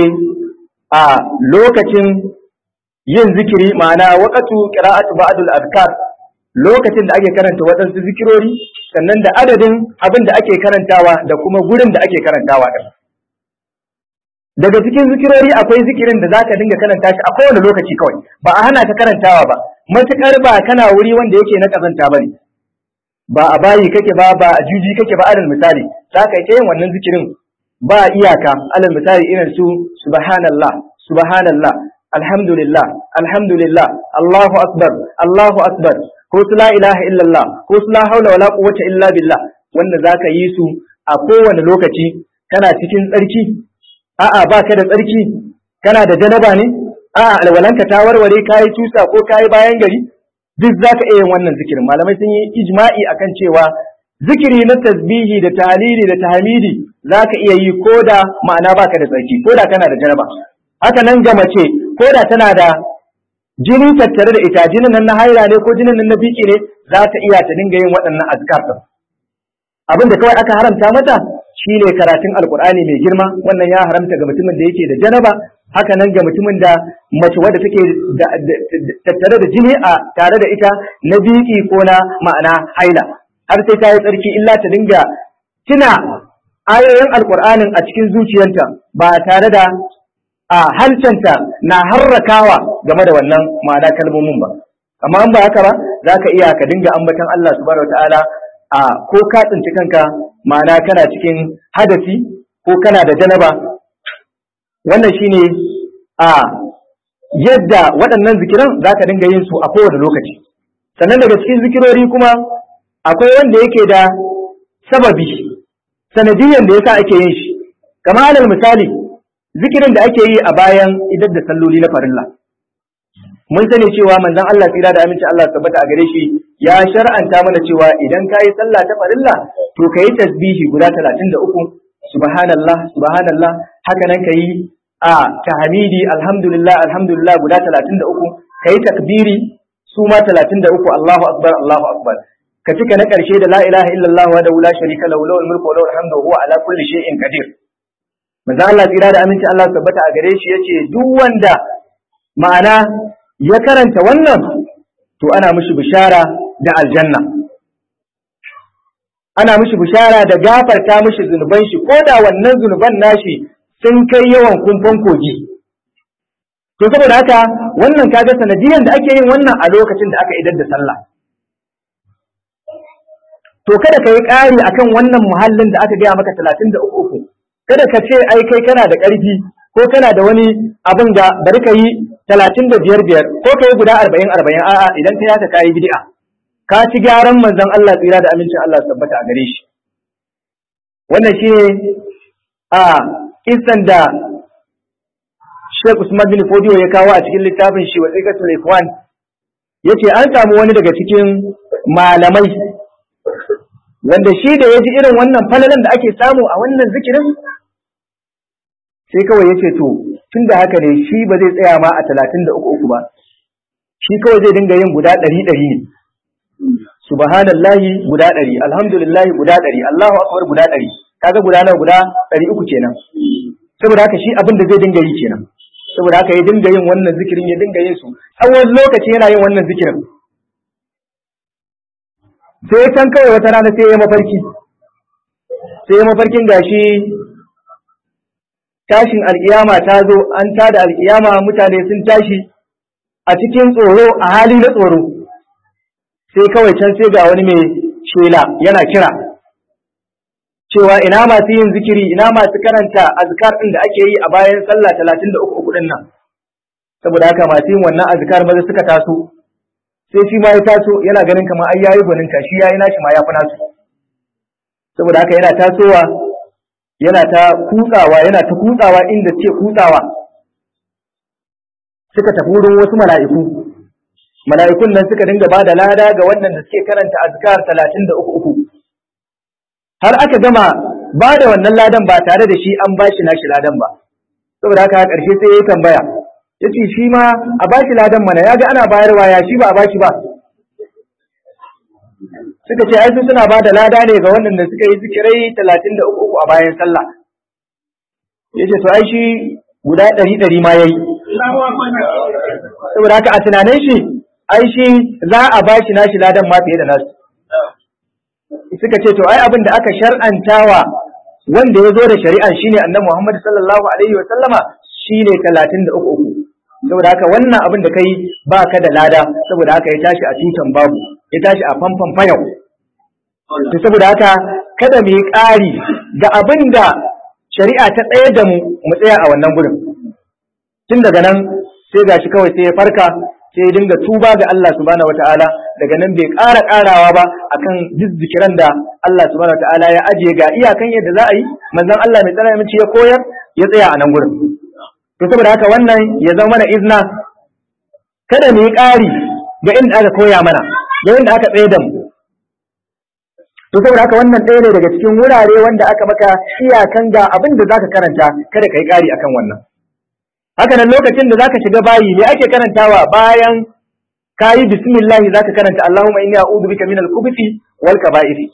a lokacin yin zikiri ma'ana waqatu qira'atu ba'dul azkar lokacin da ake karanta waɗansu zikirori sannan da adadin abin da ake karantawa da kuma gurin da ake karantawa din daga cikin zikirori akwai zikirin da zaka dinga karanta shi a kowane lokaci kawai ba a hana ka karantawa ba matukar ba kana wuri wanda yake na kazanta bane ba a bayi kake ba ba a juji kake ba alal misali zaka yi yin wannan zikirin ba iyaka alal misali irin su subhanallah subhanallah alhamdulillah alhamdulillah Allahu akbar Allahu akbar ko su la ilaha illallah ko su la haula wala quwwata illa billah wanda zaka yi su a kowane lokaci kana cikin tsarki a'a baka da tsarki kana da janaba ne a'a alwalanka ta warware kayi tusa ko kayi bayan gari duk zaka iya yin wannan zikirin malamai sun yi ijma'i akan cewa zikiri na tasbihi da tahlili da tahmidi zaka iya yi ko da ma'ana baka da tsarki ko da kana da janaba haka nan ga mace ko da tana da jini tattare da ita jinin nan na haila ne ko jinin nan na biki ne za ta iya ta dinga yin waɗannan azkar din abin da kawai aka haramta mata shine karatun alkur'ani mai girma wannan ya haramta ga mutumin da yake da janaba haka nan ga mutumin da mace wadda take tattare da jini a tare da ita na biki ko na ma'ana haila har sai ta yi tsarki illa ta dinga tuna ayoyin alkur'anin a cikin zuciyarta ba tare da a halcanta na harrakawa game da wannan ma'ana kalmomin ba amma in ba haka ba za ka iya ka dinga ambatan Allah subhanahu wataala a ko ka tsinci kanka ma'ana kana cikin hadasi ko kana da janaba wannan shine a yadda waɗannan zikiran za ka dinga yin su a kowane lokaci sannan daga cikin zikirori kuma akwai wanda yake da sababi sanadiyan da yasa ake yin shi kamar alal misali zikirin da ake yi a bayan idan da salloli na farilla mun sani cewa manzon Allah tsira da aminci Allah tabbata a gare shi ya shar'anta mana cewa idan kayi sallah ta farilla to kayi tasbihi guda 33 subhanallah subhanallah haka nan kayi a tahmidi alhamdulillah alhamdulillah guda 33 kayi takbiri su ma 33 Allahu akbar Allahu akbar ka cika na karshe da la ilaha illallah wa la sharika lahu lahul mulku wa lahul hamdu wa huwa ala kulli shay'in qadir manzo Allah tsira da aminci Allah tabbata a gare shi yace duk wanda ma'ana ya karanta wannan to ana mishi bishara da aljanna ana mishi bishara da gafarta mishi zunuban shi ko da wannan zunuban nashi sun kai yawan kumfan kogi to saboda haka wannan kaga sanadiyan da ake yin wannan a lokacin da aka idar da sallah to kada ka yi ƙari akan wannan muhallin da aka gaya maka talatin da uku uku kada ka ce ai kai kana da ƙarfi ko kana da wani abin da bari ka yi talatin da biyar biyar ko ka yi guda arba'in arba'in a'a idan ka yaka kayi bid'a ka ci gyaran manzon Allah tsira da amincin Allah tabbata a gare shi wannan shi a kisan da Sheikh Usman bin Fodiyo ya kawo a cikin littafin shi wasiqatul ikhwan yace an samu wani daga cikin malamai wanda shi da ya ji irin wannan falalan da ake samu a wannan zikirin sai kawai ya ce to tun da haka ne shi ba zai tsaya ma a talatin da uku uku ba shi kawai zai dinga yin guda ɗari ɗari ne subhanallahi guda ɗari alhamdulillahi guda ɗari allahu akbar guda ɗari kaga guda nawa guda ɗari uku kenan saboda haka shi abin da zai dinga yi kenan saboda haka ya dinga yin wannan zikirin ya dinga yin su tsawon lokaci yana yin wannan zikirin sai can kawai wata rana sai ya mafarki sai ya mafarkin gashi tashin alkiyama ta zo an tada alkiyama mutane sun tashi a cikin tsoro a hali na tsoro sai kawai can sai ga wani mai shela yana kira cewa ina masu yin zikiri ina masu karanta azkar ɗin da ake yi a bayan sallah talatin da uku ɗin nan saboda haka masu yin wannan azkar maza suka taso sai shi ma ya taso yana ganin kamar ai yayi gwaninta shi yayi nashi ma ya fi nasu saboda haka yana tasowa yana ta kutsawa yana ta kutsawa inda suke kutsawa suka tafi wurin wasu mala'iku mala'ikun nan suka dinga ba da lada ga wannan da suke karanta azkar talatin da uku uku har aka gama ba da wannan ladan ba tare da shi an ba shi nashi ladan ba saboda haka ƙarshe sai ya yi tambaya ya ce shi ma a ba shi ladan mana ya ga ana bayarwa ya shi ba a ba shi ba suka ce ai su suna ba da lada ne ga waɗanda suka yi zikirai talatin da uku a bayan sallah ya ce to ai shi guda ɗari ɗari ma ya yi saboda haka a tunanin shi ai shi za a ba shi nashi ladan ma fiye da nasu suka ce to ai abin da aka shar'antawa wanda ya zo da shari'an shine annabi Muhammad sallallahu alaihi wa sallama shine talatin da uku uku saboda haka wannan abin da kai ba ka da lada saboda haka ya tashi a tutan babu ya tashi a famfan fayau to saboda haka kada mu yi ƙari ga abin da shari'a ta tsaye da mu mu tsaya a wannan gurin tun daga nan sai gashi kawai sai ya farka sai ya dinga tuba ga Allah subhanahu wataala daga nan bai ƙara ƙarawa ba akan duk zikiran da Allah subhanahu wataala ya ajiye ga iyakan yadda za a yi manzon Allah mai tsara mace ya koyar ya tsaya a nan gurin to saboda haka wannan ya zama mana izna kada mu yi ƙari ga inda aka koya mana ga inda aka tsaye da mu to saboda haka wannan ɗaya ne daga cikin wurare wanda aka maka iyakan ga abin da zaka karanta kada ka yi ƙari akan wannan haka nan lokacin da zaka shiga bayi me ake karantawa bayan kayi bismillah zaka karanta Allahumma inni a'udhu bika minal khubuthi wal kaba'iri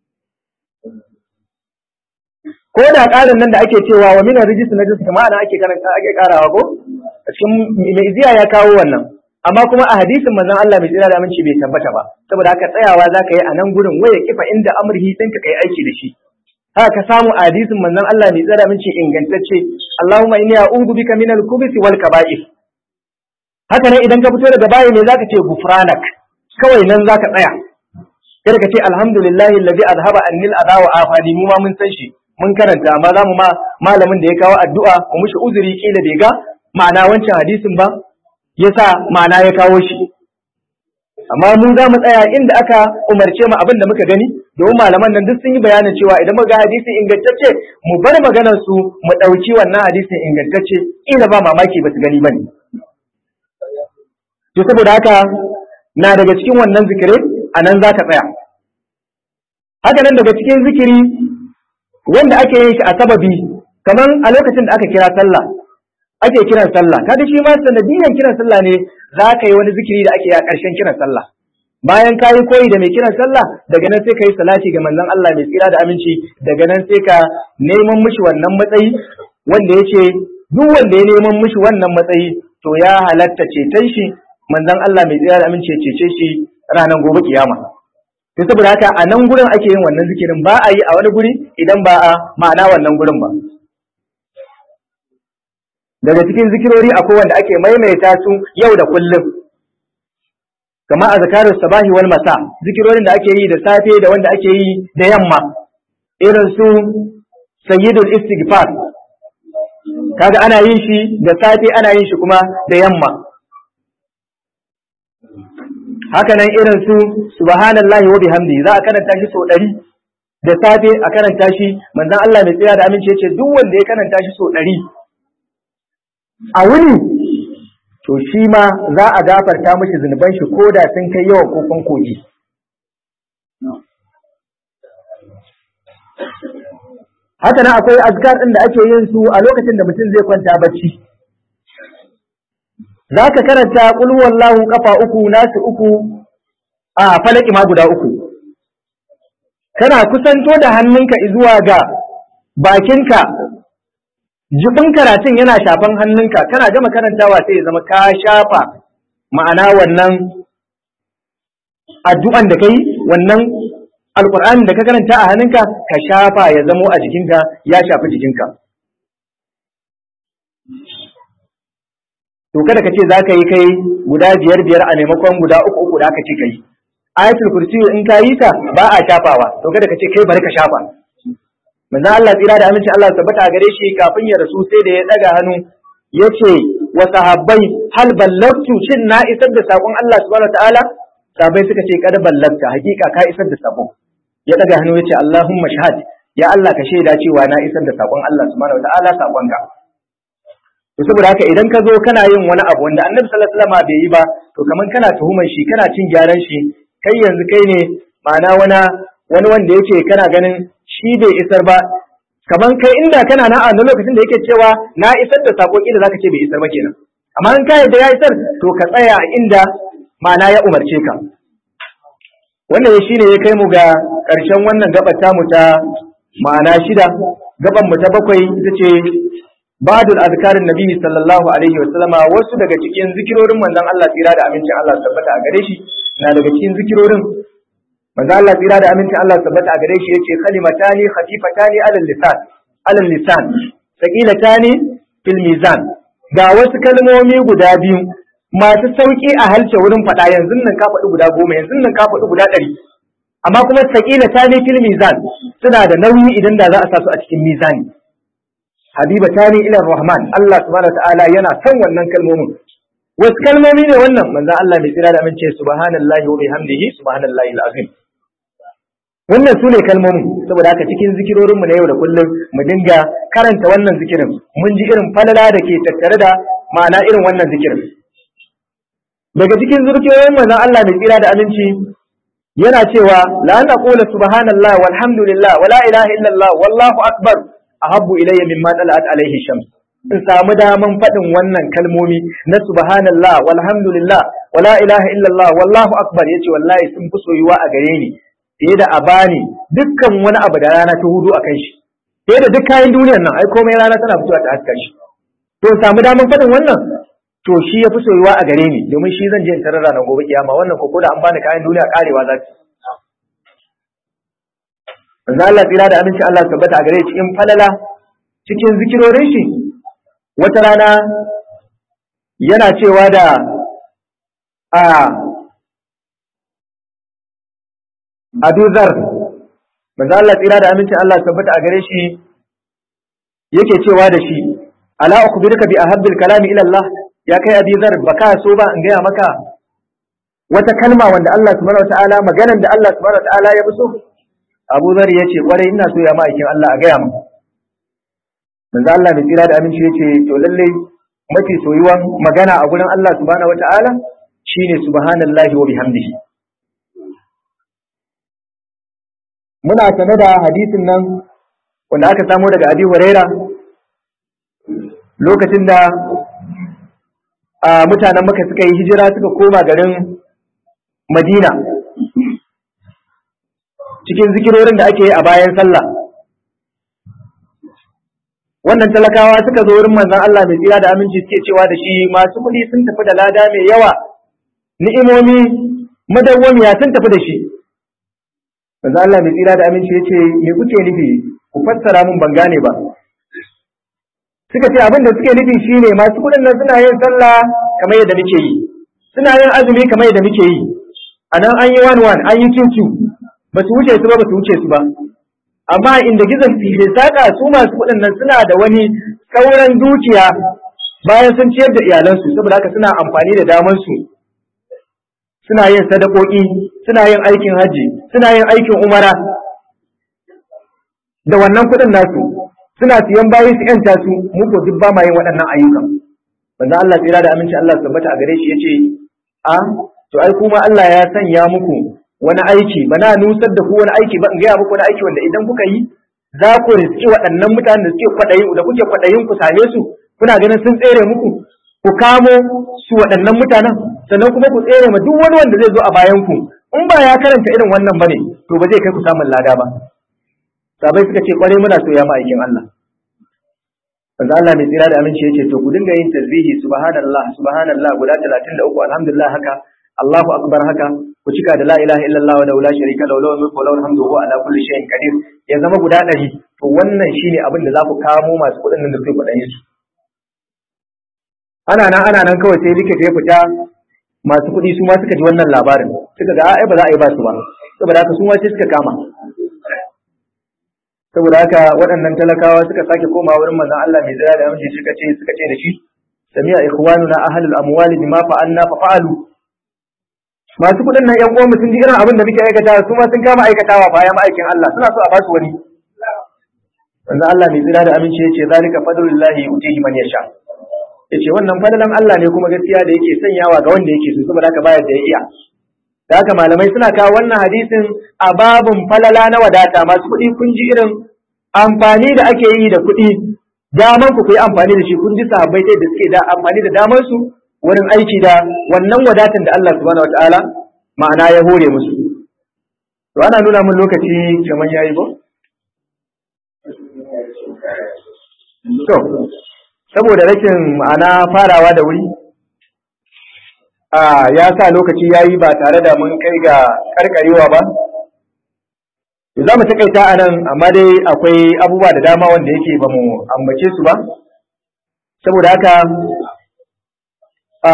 ko da ƙarin nan da ake cewa wa minar rijis na jis kuma ana ake karanta ake karawa ko cikin mai iziya ya kawo wannan amma kuma a hadisin manzon Allah mai tsira da aminci bai tabbata ba saboda haka tsayawa zaka yi a nan gurin waya kifa inda amurhi ɗinka kai aiki da shi haka ka samu a hadisin manzon Allah mai tsira da aminci ingantacce Allahumma inni a'udhu bika minal khubuthi wal kaba'ir haka nan idan ka fito daga bayi ne zaka ce gufranak kawai nan zaka tsaya kada ka ce alhamdulillahi alladhi azhaba annil adha wa afani mu ma mun san shi mun karanta amma za mu ma malamin da ya kawo addu'a mu mushi uzuri kila bai ga ma'ana wancan hadisin ba yasa ma'ana ya kawo shi amma mu za mu tsaya inda aka umarce mu abin da muka gani domin malaman nan duk sun yi bayanin cewa idan muka ga hadisi ingantacce mu bar maganar su mu ɗauki wannan hadisin ingantacce kila ba mamaki ba su gani bane to saboda haka na daga cikin wannan zikirai a nan za ka tsaya haka nan daga cikin zikiri wanda ake yin shi a sababi kamar a lokacin da aka kira sallah ake kiran sallah kaga shi ma sanadiyan kiran sallah ne za ka yi wani zikiri da ake yi a ƙarshen kiran sallah bayan ka yi koyi da mai kiran sallah daga nan sai ka yi salati ga manzon Allah mai tsira da aminci daga nan sai ka neman mishi wannan matsayi wanda ya ce duk wanda ya neman mishi wannan matsayi to ya halatta ceton shi manzon Allah mai tsira da aminci ya cece shi ranar gobe kiyama to saboda haka a nan gurin ake yin wannan zikirin ba a yi a wani guri idan ba a ma'ana wannan gurin ba daga cikin zikirori akwai wanda ake maimaita su yau da kullum kama a zakarar sabahi wal masa zikirorin da ake yi da safe da wanda ake yi da yamma irin su sayyidul istighfar kaga ana yin shi da safe ana yin shi kuma da yamma haka nan irin su subhanallahi wa bihamdi za a karanta shi sau ɗari da safe a karanta shi manzon Allah mai tsaya da aminci yace duk wanda ya karanta shi sau ɗari a wuni to shi ma za a gafarta mishi zunuban shi ko da sun kai yawan kokon kogi haka nan akwai azkar ɗin da ake yin su a lokacin da mutum zai kwanta bacci za ka karanta ƙul wallahu kafa uku nasu uku a falaki ma guda uku kana kusanto da hannunka zuwa ga bakinka jibin karatun yana shafan hannunka kana gama karantawa sai ya zama ka shafa ma'ana wannan addu'an da kai wannan alƙur'anin da ka karanta a hannunka ka shafa ya zamo a jikinka ya shafi jikinka to kada ka ce za ka yi kai guda biyar biyar a maimakon guda uku uku da aka ce kai ayatul kursi in ka yi ta ba a shafawa to kada ka ce kai bari ka shafa manzon Allah tsira da aminci Allah tabbata a gare shi kafin ya rasu sai da ya daga hannu yace wa sahabbai hal ballagtu shin na isar da sakon Allah subhanahu wataala sahabbai suka ce kada ballagta hakika ka isar da sakon ya daga hannu yace Allahumma shahad ya Allah ka shaida cewa na isar da sakon Allah subhanahu wataala sakonka to saboda haka idan ka zo kana yin wani abu wanda annabi sallallahu alaihi wasallam bai yi ba to kaman kana tuhumar shi kana cin gyaran shi kai yanzu kai ne ma'ana wani wani wanda yake kana ganin shi bai isar ba kaman kai inda kana na a lokacin da yake cewa na isar da sako kila zaka ce bai isar ba kenan amma in kai da ya isar to ka tsaya a inda ma'ana ya umarce ka wannan shi ne ya kai mu ga ƙarshen wannan gabar tamu ta ma'ana shida gaban mu ta bakwai ita ce ba'dul azkarin nabi sallallahu alaihi wasallama wasu daga cikin zikirorin manzon Allah tsira da amincin Allah tabbata a gare shi na daga cikin zikirorin manzon Allah tsira da amincin Allah tabbata a gare shi yace kalimatani khafifatani alal lisan alal lisan thaqilatani fil mizan ga wasu kalmomi guda biyu masu sauki a halce wurin faɗa yanzu nan ka faɗi guda goma yanzu nan ka faɗi guda ɗari amma kuma thaqilatani fil mizan suna da nauyi idan da za a sa su a cikin mizani habiba tani ila rahman Allah subhanahu ta'ala yana son wannan kalmomin wasu kalmomi ne wannan manzo Allah mai tsira da amince subhanallahi wa bihamdihi subhanallahi alazim wannan su ne kalmomin saboda haka cikin zikirorinmu na yau da kullum mu dinga karanta wannan zikirin mun ji irin falala da ke tattare da ma'ana irin wannan zikirin daga cikin zikirorin manzo Allah mai tsira da aminci yana cewa la an aqula subhanallah walhamdulillah wala ilaha illallah wallahu akbar ahabbu ilayya mimma talat alaihi shams in samu daman faɗin wannan kalmomi na subhanallah walhamdulillah wala ilaha illallah wallahu akbar yace wallahi sun fi soyuwa a gare ni fiye da a bani dukkan wani abu da rana ta hudu akan shi fiye da duk kayan duniyar nan ai komai rana tana fitowa ta haska shi to samu daman faɗin wannan to shi ya fi soyuwa a gare ni domin shi zan je in tarar ranar gobe kiyama wannan ko da an bani kayan duniya karewa za ta manzo Allah tsira da aminci Allah tabbata a gare shi in falala cikin zikirorin shi wata rana yana cewa da a Abu Zar manzo Allah tsira da aminci Allah tabbata a gare shi yake cewa da shi ala ukhbiruka bi ahabbil kalami ila Allah ya kai Abi Zar baka so ba in gaya maka wata kalma wanda Allah subhanahu wataala maganan da Allah subhanahu wataala ya fi so Abu Zar ya ce kwarai ina so ya ma'aikin Allah a gaya mu. Manzo Allah mai tsira da aminci ya ce to lalle mafi soyuwan magana a gurin Allah subhanahu wata'ala shine subhanallahi wa bihamdihi. Muna sane da hadisin nan wanda aka samo daga Abi Huraira lokacin da a mutanen Makka suka yi hijira suka koma garin Madina cikin zikirorin da ake yi a bayan sallah wannan talakawa suka zo wurin manzon Allah mai tsira da aminci suke cewa da shi masu kuɗi sun tafi da lada mai yawa ni'imomi madawwamiya sun tafi da shi manzon Allah mai tsira da aminci ya ce me kuke nufi ku fassara mun ban gane ba suka ce abin da suke nufi shine masu kuɗin nan suna yin sallah kamar yadda muke yi suna yin azumi kamar yadda muke yi a nan an yi one one an yi two two ba su wuce su ba ba su wuce su ba amma inda gizon fili saka su masu kuɗin nan suna da wani sauran dukiya bayan sun ciyar da iyalansu saboda haka suna amfani da damansu suna yin sadakoki suna yin aikin hajji suna yin aikin umara da wannan kuɗin nasu suna siyan bayi su yanta su mu ko duk ba ma yin waɗannan ayyukan manzo Allah tsira da aminci Allah tabbata a gare shi yace a to ai kuma Allah ya sanya muku wani aiki ba na nusar da ku wani aiki ba in gaya muku wani aiki wanda idan kuka yi za ku riski waɗannan mutanen da suke kwaɗayin da kuke kwaɗayin ku same su kuna ganin sun tsere muku ku kamo su waɗannan mutanen sannan kuma ku tsere ma duk wani wanda zai zo a bayan ku in ba ya karanta irin wannan bane to ba zai kai ku samun lada ba sabai suka ce kwarai muna so ya ma'aikin Allah Manzo Allah mai tsira da aminci yace to ku dinga yin tasbihi subhanallah subhanallah guda 33 alhamdulillah haka Allahu akbar haka ku cika da la ilaha illallah wa la sharika lahu lahu mulku wa lahu alhamdu wa ala kulli shay'in qadir ya zama guda 100 to wannan shine abin da za ku kamo masu kuɗin nan da suke kuɗin su ana nan ana nan kawai sai likita ya fita masu kuɗi su ma suka ji wannan labarin suka ga ai ba za a yi ba su ba saboda haka su ma sai suka kama saboda haka waɗannan talakawa suka sake koma wurin manzon Allah mai tsaya da aminci suka ce suka ce da shi sami'a ikhwanuna ahlul amwali bima fa'alna fa fa'alu masu kuɗin nan ƴan uwan sun ji irin abin da muke aikatawa su ma sun kama aikatawa bayan aikin Allah suna so a basu wani manzon Allah mai tsaya da aminci yace zalika fadlullahi yutihi man yasha yace wannan fadalan Allah ne kuma gaskiya da yake sanyawa ga wanda yake so saboda haka bayar da ya iya da haka malamai suna kawo wannan hadisin a babun falala na wadata masu kuɗi kun ji irin amfani da ake yi da kuɗi daman ku yi amfani da shi kun ji sahabbai da suke da amfani da damar su wurin aiki da wannan wadatan da Allah subhanahu wataala ma'ana ya hore musu to ana nuna mun lokaci kamar yayi ko to saboda rashin ma'ana farawa da wuri a ya sa lokaci ya yi ba tare da mun kai ga karkarewa ba za mu takaita a nan amma dai akwai abubuwa da dama wanda yake ba mu ambace su ba saboda haka a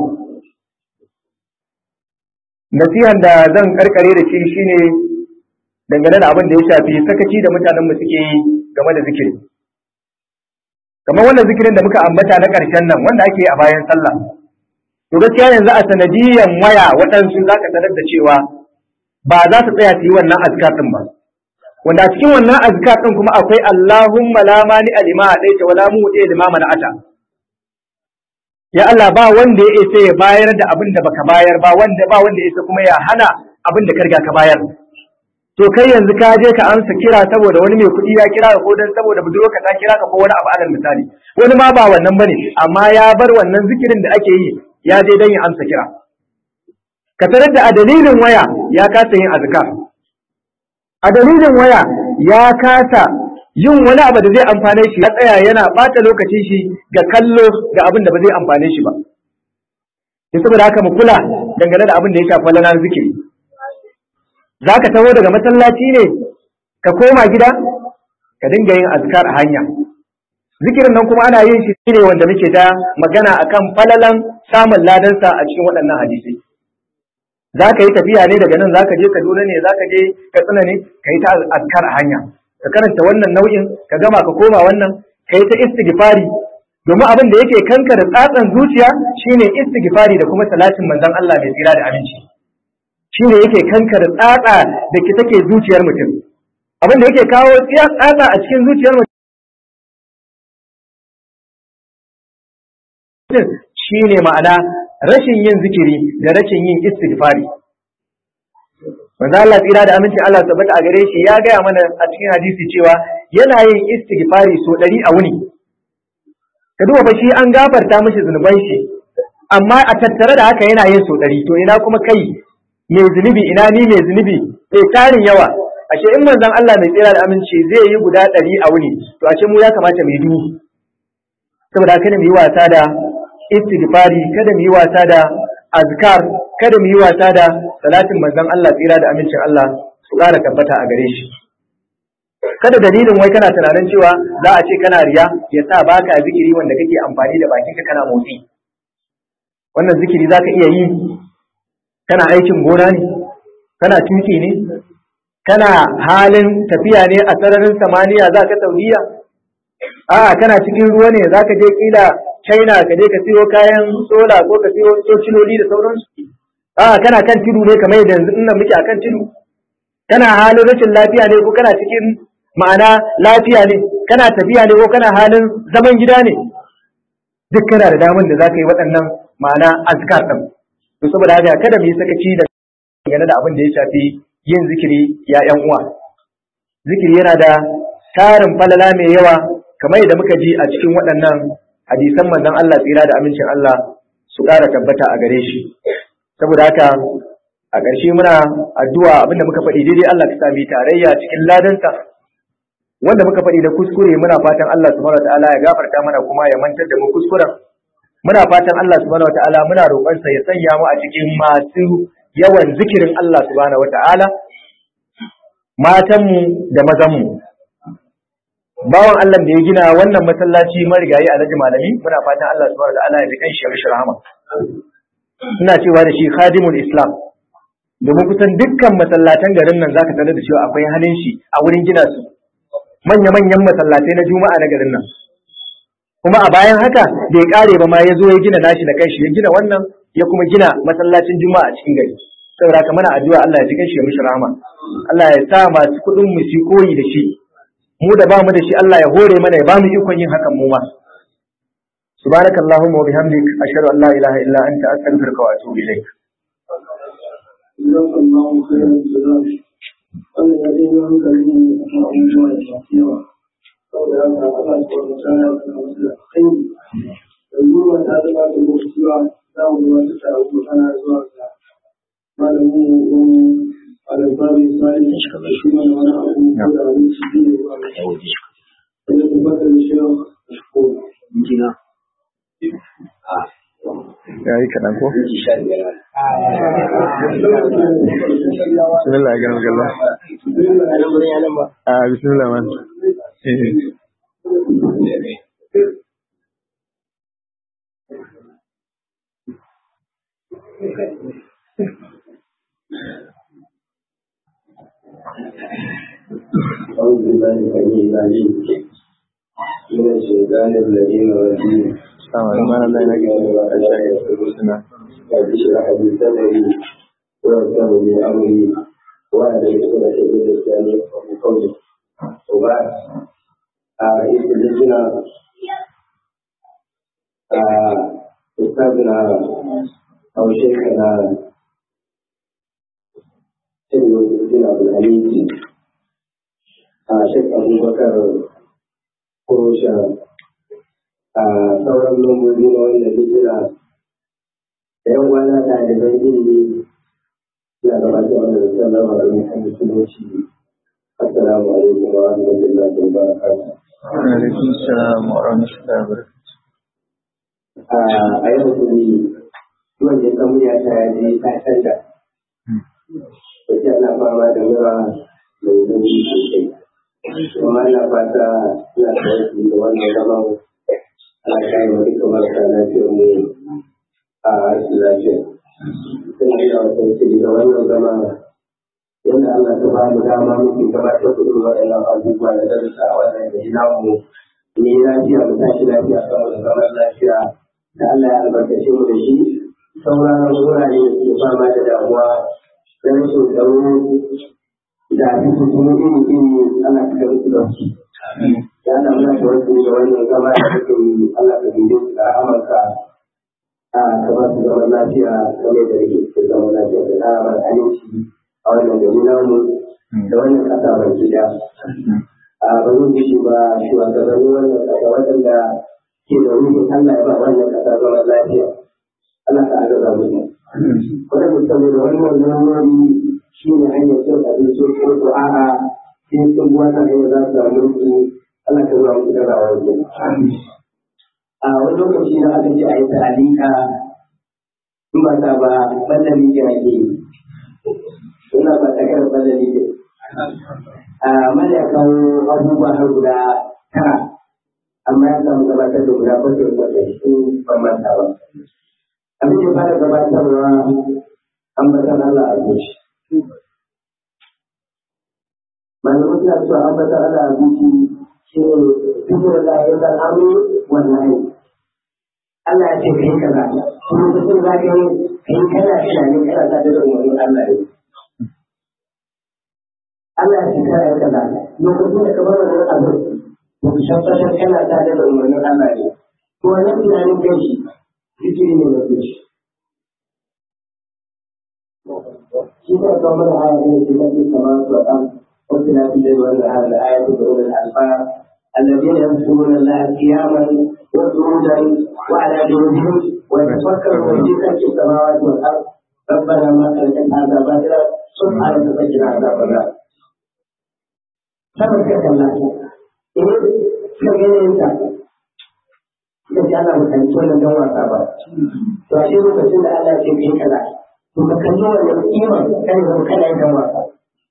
nasihan da zan karkare da shi shine dangane da abin da ya shafi sakaci da mutanenmu suke yi game da zikiri kamar wannan zikirin da muka ambata na ƙarshen nan wanda ake a bayan sallah to gaskiya yanzu a sanadiyan waya waɗansu za ka sanar da cewa ba za su tsaya su yi wannan azkar ɗin ba wanda a cikin wannan azkar ɗin kuma akwai Allahumma la mani alima a ɗaya wala mu ɗaya lima mana ata ya Allah ba wanda ya isa ya bayar da abin da baka bayar ba wanda ba wanda ya isa kuma ya hana abin da ka riga ka bayar to kai yanzu ka je ka amsa kira saboda wani mai kuɗi ya kira ka ko dan saboda budurwarka ta kira ka ko wani abu alal misali wani ma ba wannan bane amma ya bar wannan zikirin da ake yi ya je dan ya amsa kira ka tarar da a dalilin waya ya kasa yin azkar a dalilin waya ya kasa yin wani abu da zai amfane shi ya tsaya yana bata lokacin shi ga kallo ga abin da ba zai amfane shi ba saboda haka mu kula dangane da abin da ya shafi lanar zikiri za ka taho daga masallaci ne ka koma gida ka dinga yin azkar a hanya zikirin nan kuma ana yin shi ne wanda muke ta magana akan falalan samun ladansa a cikin waɗannan hadisai za ka yi tafiya ne daga nan za ka je kaduna ne za ka je katsina ne ka yi ta azkar a hanya ka karanta wannan nau'in ka gama ka koma wannan ka yi ta istighfari domin abin da yake kanka da tsatsan zuciya shine istighfari da kuma salatin manzon Allah mai tsira da aminci shi ne yake kankar tsatsa da ke take zuciyar mutum abin da yake kawo tsatsa a cikin zuciyar mutum shi ne ma'ana rashin yin zikiri da rashin yin istighfari manzo Allah tsira da amincin Allah tabbata a gare shi ya gaya mana a cikin hadisi cewa yana yin istighfari so ɗari a wuni ka duba fa shi an gafarta mishi zunuban shi amma a tattare da haka yana yin so ɗari to ina kuma kai mai zunubi ina ni mai zunubi sai tarin yawa ashe in manzon Allah mai tsira da aminci zai yi guda ɗari a wuni to ashe mu ya kamata mu yi dubu saboda kada mu yi wasa da istighfari kada mu yi wasa da azkar kada mu yi wasa da salatin manzon Allah tsira da amincin Allah su ƙara tabbata a gare shi kada dalilin wai kana tunanin cewa za a ce kana riya ya sa baka zikiri wanda kake amfani da bakinka kana motsi wannan zikiri za ka iya yi kana aikin gona ne kana tuki ne kana halin tafiya ne a sararin samaniya za ka saudiya a'a kana cikin ruwa ne za ka je kila china ka je ka siyo kayan sola ko ka siyo sociloli da sauransu a'a kana kan tudu ne kamar yadda yanzu ina muke akan tudu kana halin rashin lafiya ne ko kana cikin ma'ana lafiya ne kana tafiya ne ko kana halin zaman gida ne duk kana da damar da za ka yi waɗannan ma'ana azkar ɗin to saboda haka kada mu yi sakaci da game da abin da ya shafi yin zikiri ya ƴan uwa zikiri yana da tarin falala mai yawa kamar yadda muka ji a cikin waɗannan hadisan manzon Allah tsira da amincin Allah su ƙara tabbata a gare shi saboda haka a ƙarshe muna addu'a abinda muka faɗi daidai Allah ka sami tarayya cikin ladansa wanda muka faɗi da kuskure muna fatan Allah subhanahu wataala ya gafarta mana kuma ya mantar da mu kuskuren muna fatan Allah subhanahu wataala muna roƙonsa ya sanya mu a cikin masu yawan zikirin Allah subhanahu wataala matanmu da mazanmu bawan Allah da ya gina wannan masallaci marigayi alhaji malami muna fatan Allah subhanahu wataala ya ji kan shi ya rahama ina cewa da shi khadimul islam domin kusan dukkan masallatan garin nan zaka sanar da cewa akwai halin shi a wurin gina su manya-manyan masallatai na juma'a na garin nan kuma a bayan haka da ya kare ba ma ya zo ya gina nashi da kanshi ya gina wannan ya kuma gina masallacin juma'a a cikin gari saboda haka mana addu'a Allah ya ji kanshi ya mishi rahama Allah ya sa masu kuɗin mu su koyi da shi mu da bamu da shi Allah ya hore mana ya bamu ikon yin hakan mu ma subhanakallahumma wa bihamdik ashhadu an la ilaha illa anta astaghfiruka wa atubu ilaik جزاك الله خيرا جزاك wannan ya ɗaya hankali ne a kan abubuwa da masu yawa saboda haka Allah su wata tsara da masu da kai yanzu ba ta zama da lokaci ba za mu zuwa ta tara kuma tana zuwa ga malamin wani alabari sari da shi mana wani abu ko da wani shi ne zuwa ga shi da tabbatar da shi yau a shiko jina ya yi kaɗan ko? bismillah ya gano galla a bismillah man أعوذ بالله السميع العليم من الشيطان الذين الرجيم sama da mana da yana gina da shayi suna رب اشرح لي صدري ويسر لي أمري وأهل عقدة من لساني يفقهوا قولي وبعد رئيس اللجنة آه، أستاذنا أو شيخنا سيد الدين عبد الحميد آه، شيخ أبو بكر قروشة a sauran lambobi na wannan hijira da yan wana ɗaliban ilimi na gabatar da sallama da mutum musulunci assalamu alaikum wa rahmatullahi wa barakatuh alaikum salam wa rahmatullahi wa barakatuh a yau kuri wanda ya samu ya ta yaji ta canza wacce ana fama da mura mai zanci sosai kuma ana fata ina da wasu da wannan zaman ana kayan wa duka marasa lafiyar mu a rashin lafiya sun yi da wasu ce da wannan zama yadda Allah ta ba mu dama muke gabatar da irin waɗannan abubuwa da darussa a wannan gari namu ne lafiya mu tashi lafiya saboda zaman lafiya da Allah ya albarkace mu da shi sauran wurare da suke fama da damuwa da rashin tsaro da fitintunu iri-iri ana cika musu da su. Ya Allah muna da wasu da wannan zama da suke yi Allah ka dinde su da Amurka a ka ba su zaman lafiya kamar da rike su zaman lafiya da na aminci a wannan gari namu da wannan ƙasa baki ɗaya. A ba zan gishi ba shugabannin wannan ƙasa waɗanda ke da ruhin Allah ya ba wannan ƙasa zaman lafiya. Allah ka agaza musu. Wadanda saboda wannan lamari shi ne hanyar cin abinci ko ko a'a sai sun wata hanyar za su samu mulki Allah ka zuwa musu gaza wajen. A wani lokaci da aka ce a yi ta'alika in ba ta ba ɓallan miki ake yi. Suna ba ta kar ɓallan miki. A a mana kawo abubuwa har guda tara amma ya samu gabatar da guda bakwai wanda su ban manta ba abin da fara gabatarwa ambatan Allah a zuci malamu suna cewa ambatan Allah a zuci shi ne duk da ya san amu wannan aiki Allah ya ce kai kaza kuma lokacin za ka yi kai kana tunanin kana ta da umarnin Allah ne Allah ya ce kana yi kaza lokacin da ka bar wannan abin ba ku tabbatar kana ta da umarnin Allah ne to wannan tunanin kai shi zikiri ne na zuci shi ne kawo mana aya ne ce mafi kamar su a kan wasu na fi da wannan aya da aya ta da wannan alfara الذين يذكرون الله قياما وقعودا وعلى جنوبهم ويتفكرون في خلق السماوات والارض ربنا ما خلقت هذا باطلا سبحانك فقنا عذاب النار sabar ka kalla in ka gane ta da shi ana mutanci wannan dan wasa ba to a shi lokacin da Allah ce kai kaza to ka kalli wannan kiman kai zama kana yin dan wasa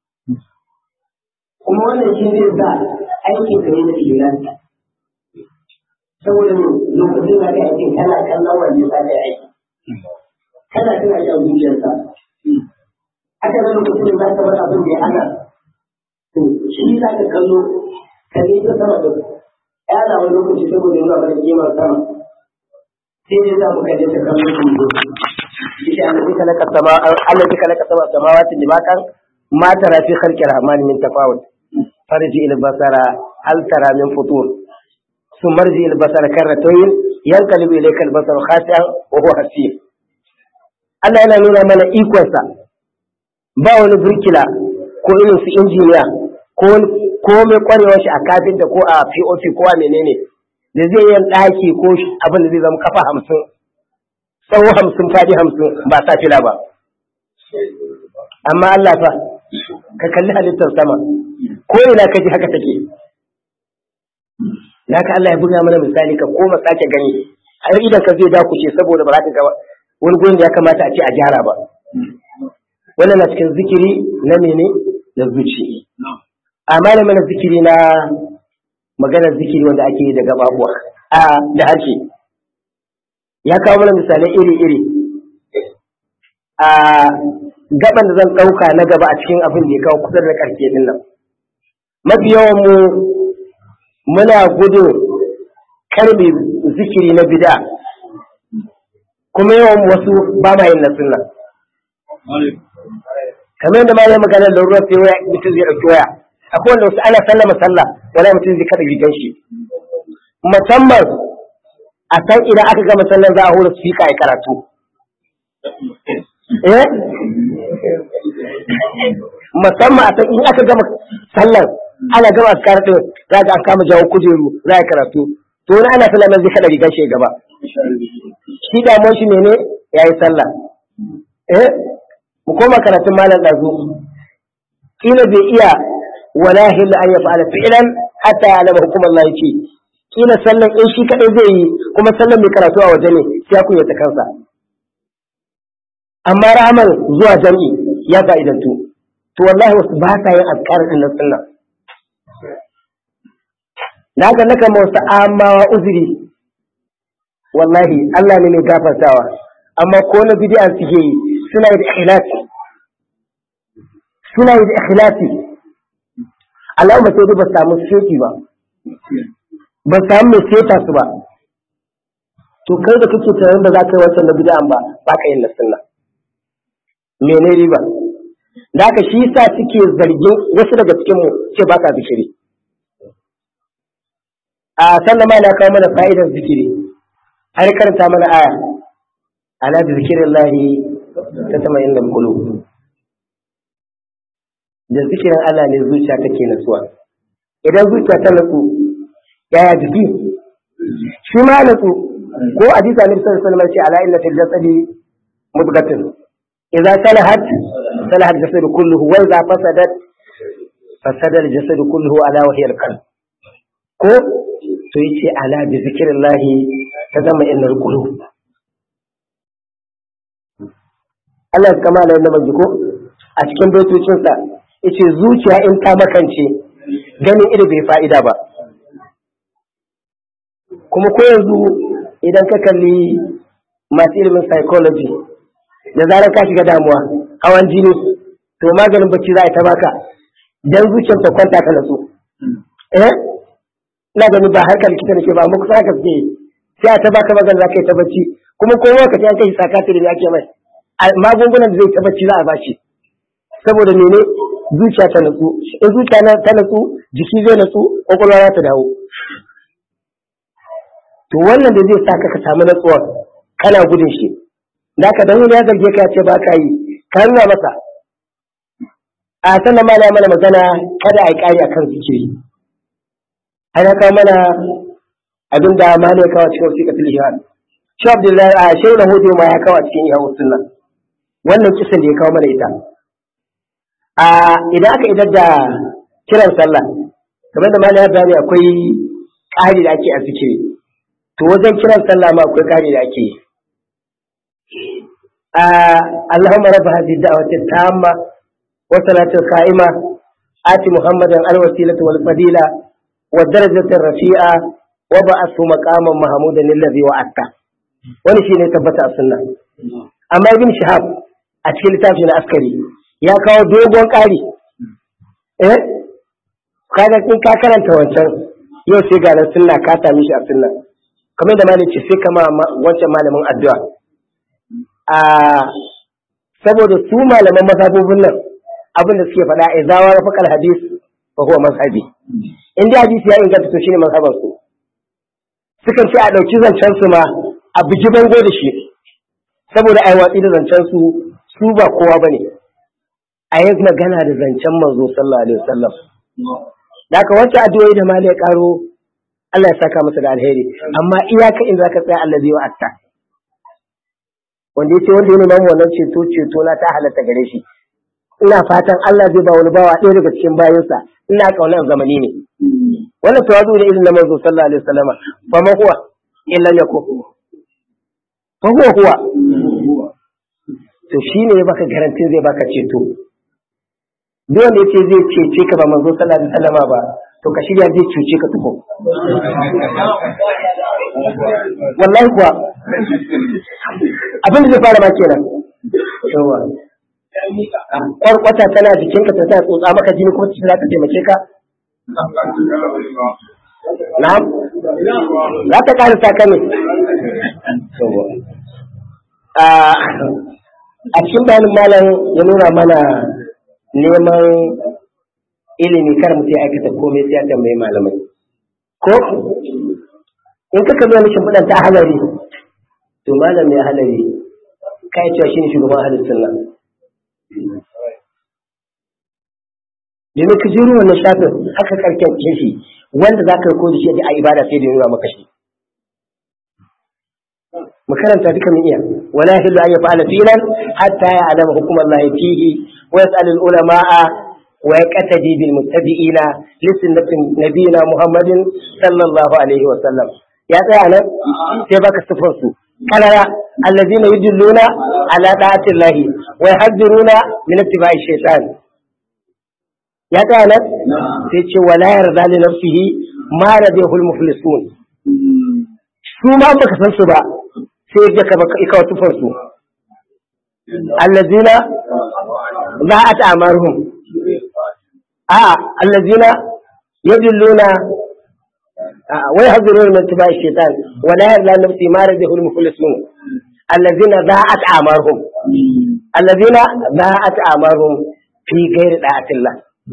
kuma wannan shi zai sa aikin ka ne da ilanta saboda ne lokacin da kai aiki kana kallon wanda ya sake aiki kana tana shi a zuciyarsa aka ga lokacin da za ka bar abin da ya hana to shi za ka kallo ka ne ta sama da ya na wani lokaci saboda yana mana kimar sama sai dai za mu kaje ta kallo su yi shi Allah ka laka sama Allah ka laka sama samawati limakan ma tara fi khalqi rahmani min tafawut farji il basara hal tara min futur ثم ارجع البصر كرتين ينقلب اليك البصر خاسئا وهو حسير Allah yana nuna mana ikonsa ba wani burkila ko irin su injiniya ko ko mai kwarewar shi a kafinta ko a POP ko a menene da zai yin ɗaki ko abin da zai zama kafa hamsin tsawo hamsin fadi hamsin ba sa fila ba amma Allah fa ka kalli halittar sama ko ina ka ji haka take da haka Allah ya buga mana misali ka koma sake gani har idan ka zai dakuce saboda ba za ka ga wani gurin da ya kamata a ce a gyara ba wannan na cikin zikiri na mene na zuci amma da mana zikiri na maganar zikiri wanda ake yi da gababuwa a da harshe ya kawo mana misalai iri-iri a gaban da zan ɗauka na gaba a cikin abin da ya kawo kusa da ƙarshe din nan mafi yawan mu muna gudun karbe zikiri na bida kuma yawan wasu ba ma yin na sunna kamar yadda ma ya magana da ruwan sai waya mutum zai ɗauki waya akwai wanda wasu ana sallama sallah wala mutum zai kada rigan shi musamman a san idan aka gama sallan za a hura speaker ya karatu eh musamman a san in aka gama sallan ana gama askar din za ga an kama jawo kujeru za a karatu to wani ana sallah nan zai kada rigar shi gaba shi damuwar shi ne ya yi sallah eh mu koma karatun malam ɗazu kila bai iya wala hilla an ya fa'ala fi'lan hatta ya alama hukumar Allah yake kila sallan in shi kadai zai yi kuma sallan mai karatu a waje ne sai ku ta kansa amma rahaman zuwa jami'i ya fa'idantu to wallahi wasu ba sa yin azkar din na sunna na ga naka wasu amawa uzuri wallahi Allah ne mai gafartawa amma ko na bid'a suke yi suna yi da ikhlasi suna yi da ikhlasi Allahumma sai ba samu sheki ba ba samu mai seta su ba to kai da kake tunanin da za ka yi wancan na bid'a ba ba ka yin na sunna mene riba da haka shi yasa suke zargin wasu daga cikin mu ce ba ka zikiri a sannan ma na kawo mana fa'idar zikiri har karanta mana aya ala bi zikrillahi tatma'innu qulub da zikirin Allah ne zuciya take nasuwa idan zuciya ta natsu yaya jiki shi ma natsu ko hadisi annabi sallallahu alaihi wasallam ce ala inna fil jasadi mudghatan idza salahat salaha al-jasad kulluhu wa idza fasadat fasada al-jasad kulluhu ala wa hiya al-qalb ko to yace ala bi zikrillahi ta zama innal qulub Allah ya kama da yadda ko a cikin baitocinsa yace zuciya in ta makance ganin ido bai fa'ida ba kuma ko yanzu idan ka kalli masu ilimin psychology da zarar ka shiga damuwa hawan jini to maganin bacci za a ta baka dan zuciyar ta kwanta ka natsu eh ina gani ba harkar likita nake ba amma kusa haka suke sai a ta baka magana za ka yi ta bacci kuma ko lokaci an kai sakatiri da ake mai magungunan da zai ta bacci za a bashi saboda mene zuciya ta natsu in zuciya ta natsu jiki zai natsu kwakwalwa za ta dawo to wannan da zai saka ka samu natsuwa kana gudun shi da ka dan wani ya zarge ka ya ce ba ka yi ka nuna masa a sannan ma na mana magana kada a yi ƙari akan zikiri ana kawo mana abin da ma ne kawo cikin wasiƙa tilishiyar shi abdullahi a shi na hudu ma ya kawo a cikin iya sunna wannan kisan da ya kawo mana ita a idan aka idar da kiran sallah kamar da malam ya bayani akwai ƙari da ake a zikiri to wajen kiran sallah ma akwai ƙari da ake yi اللهم رب هذه الدعوة التامة والصلاة القائمة آت محمدا الوسيلة والفضيلة والدرجة الرفيعة وبعثه مقاما محمودا الذي وعدته wani shi ne tabbata a sunna amma ibn shahab a cikin littafi na askari ya kawo dogon ƙari eh kaga in ka karanta wancan yau sai ga sunna ka sami shi a sunna kamar da malam ce sai kama wancan malamin addu'a a saboda su malaman mazhabobin nan abin da suke faɗa a zawa na fakar hadis fa huwa mazhabi in dai hadisi ya inganta to shine mazhaban su sukan ce a ɗauki zancen su ma a bugi bango da shi saboda ai watsi da zancen su su ba kowa bane a yi magana da zancen manzo sallallahu alaihi wasallam da ka wancan addu'o'i da malai karo Allah ya saka masa da alheri amma iyaka in zaka tsaya allazi wa atta wanda yace wanda ya nemi wannan ceto ceto na ta halatta gare shi ina fatan Allah zai ba wani bawa ɗaya daga cikin bayansa ina kaunar zamani ne wannan tawazu ne irin na manzo sallallahu alaihi wasallama fa ma huwa illa yakun fa huwa huwa to shine ya baka garantin zai baka ceto duk wanda yace zai cece ka ba manzo sallallahu alaihi wasallama ba to ka shirya zai cuce ka tuko wallahi kuwa abin da zai fara ma kenan yawa kwarkwata tana jikinka ta ta tsotsa maka jini kuma ta za ta taimake ka na'am za ta ƙara sa ne a cikin bayanin malam ya nuna mana neman ilimi kar mutum ya aikata komai sai ya tambayi malamai ko in ka kalli wani shimfiɗan ta halari to malam ya halari kai cewa shine shugaban halin sunna domin ka jiro wannan shafin haka karken shi wanda za ka riko da shi a ibada sai da nuna maka shi mu karanta duka mun iya wala yahillu an yaf'ala filan hatta ya'lama hukm Allah fihi wa yas'al al ulama'a wa yaqtadi bil muttabi'ina li sunnati nabiyina Muhammadin sallallahu alaihi wa sallam ya tsaya nan sai baka sifar su kalara allazina yudilluna ala da'ati Allah wa yahduruna min ittiba'i shaytan ya tsaya nan sai ce wala yarda li nafsihi ma radihul muflisun su ma baka san su ba sai ya ka baka ikawa tufar su allazina za'at amaruhum a allazina yadilluna wa yahduruna min ittiba'i shaytan wala yarda li nafsihi ma radihul muflisun allazina za'at amaruhum allazina za'at amaruhum fi ghairi da'atillah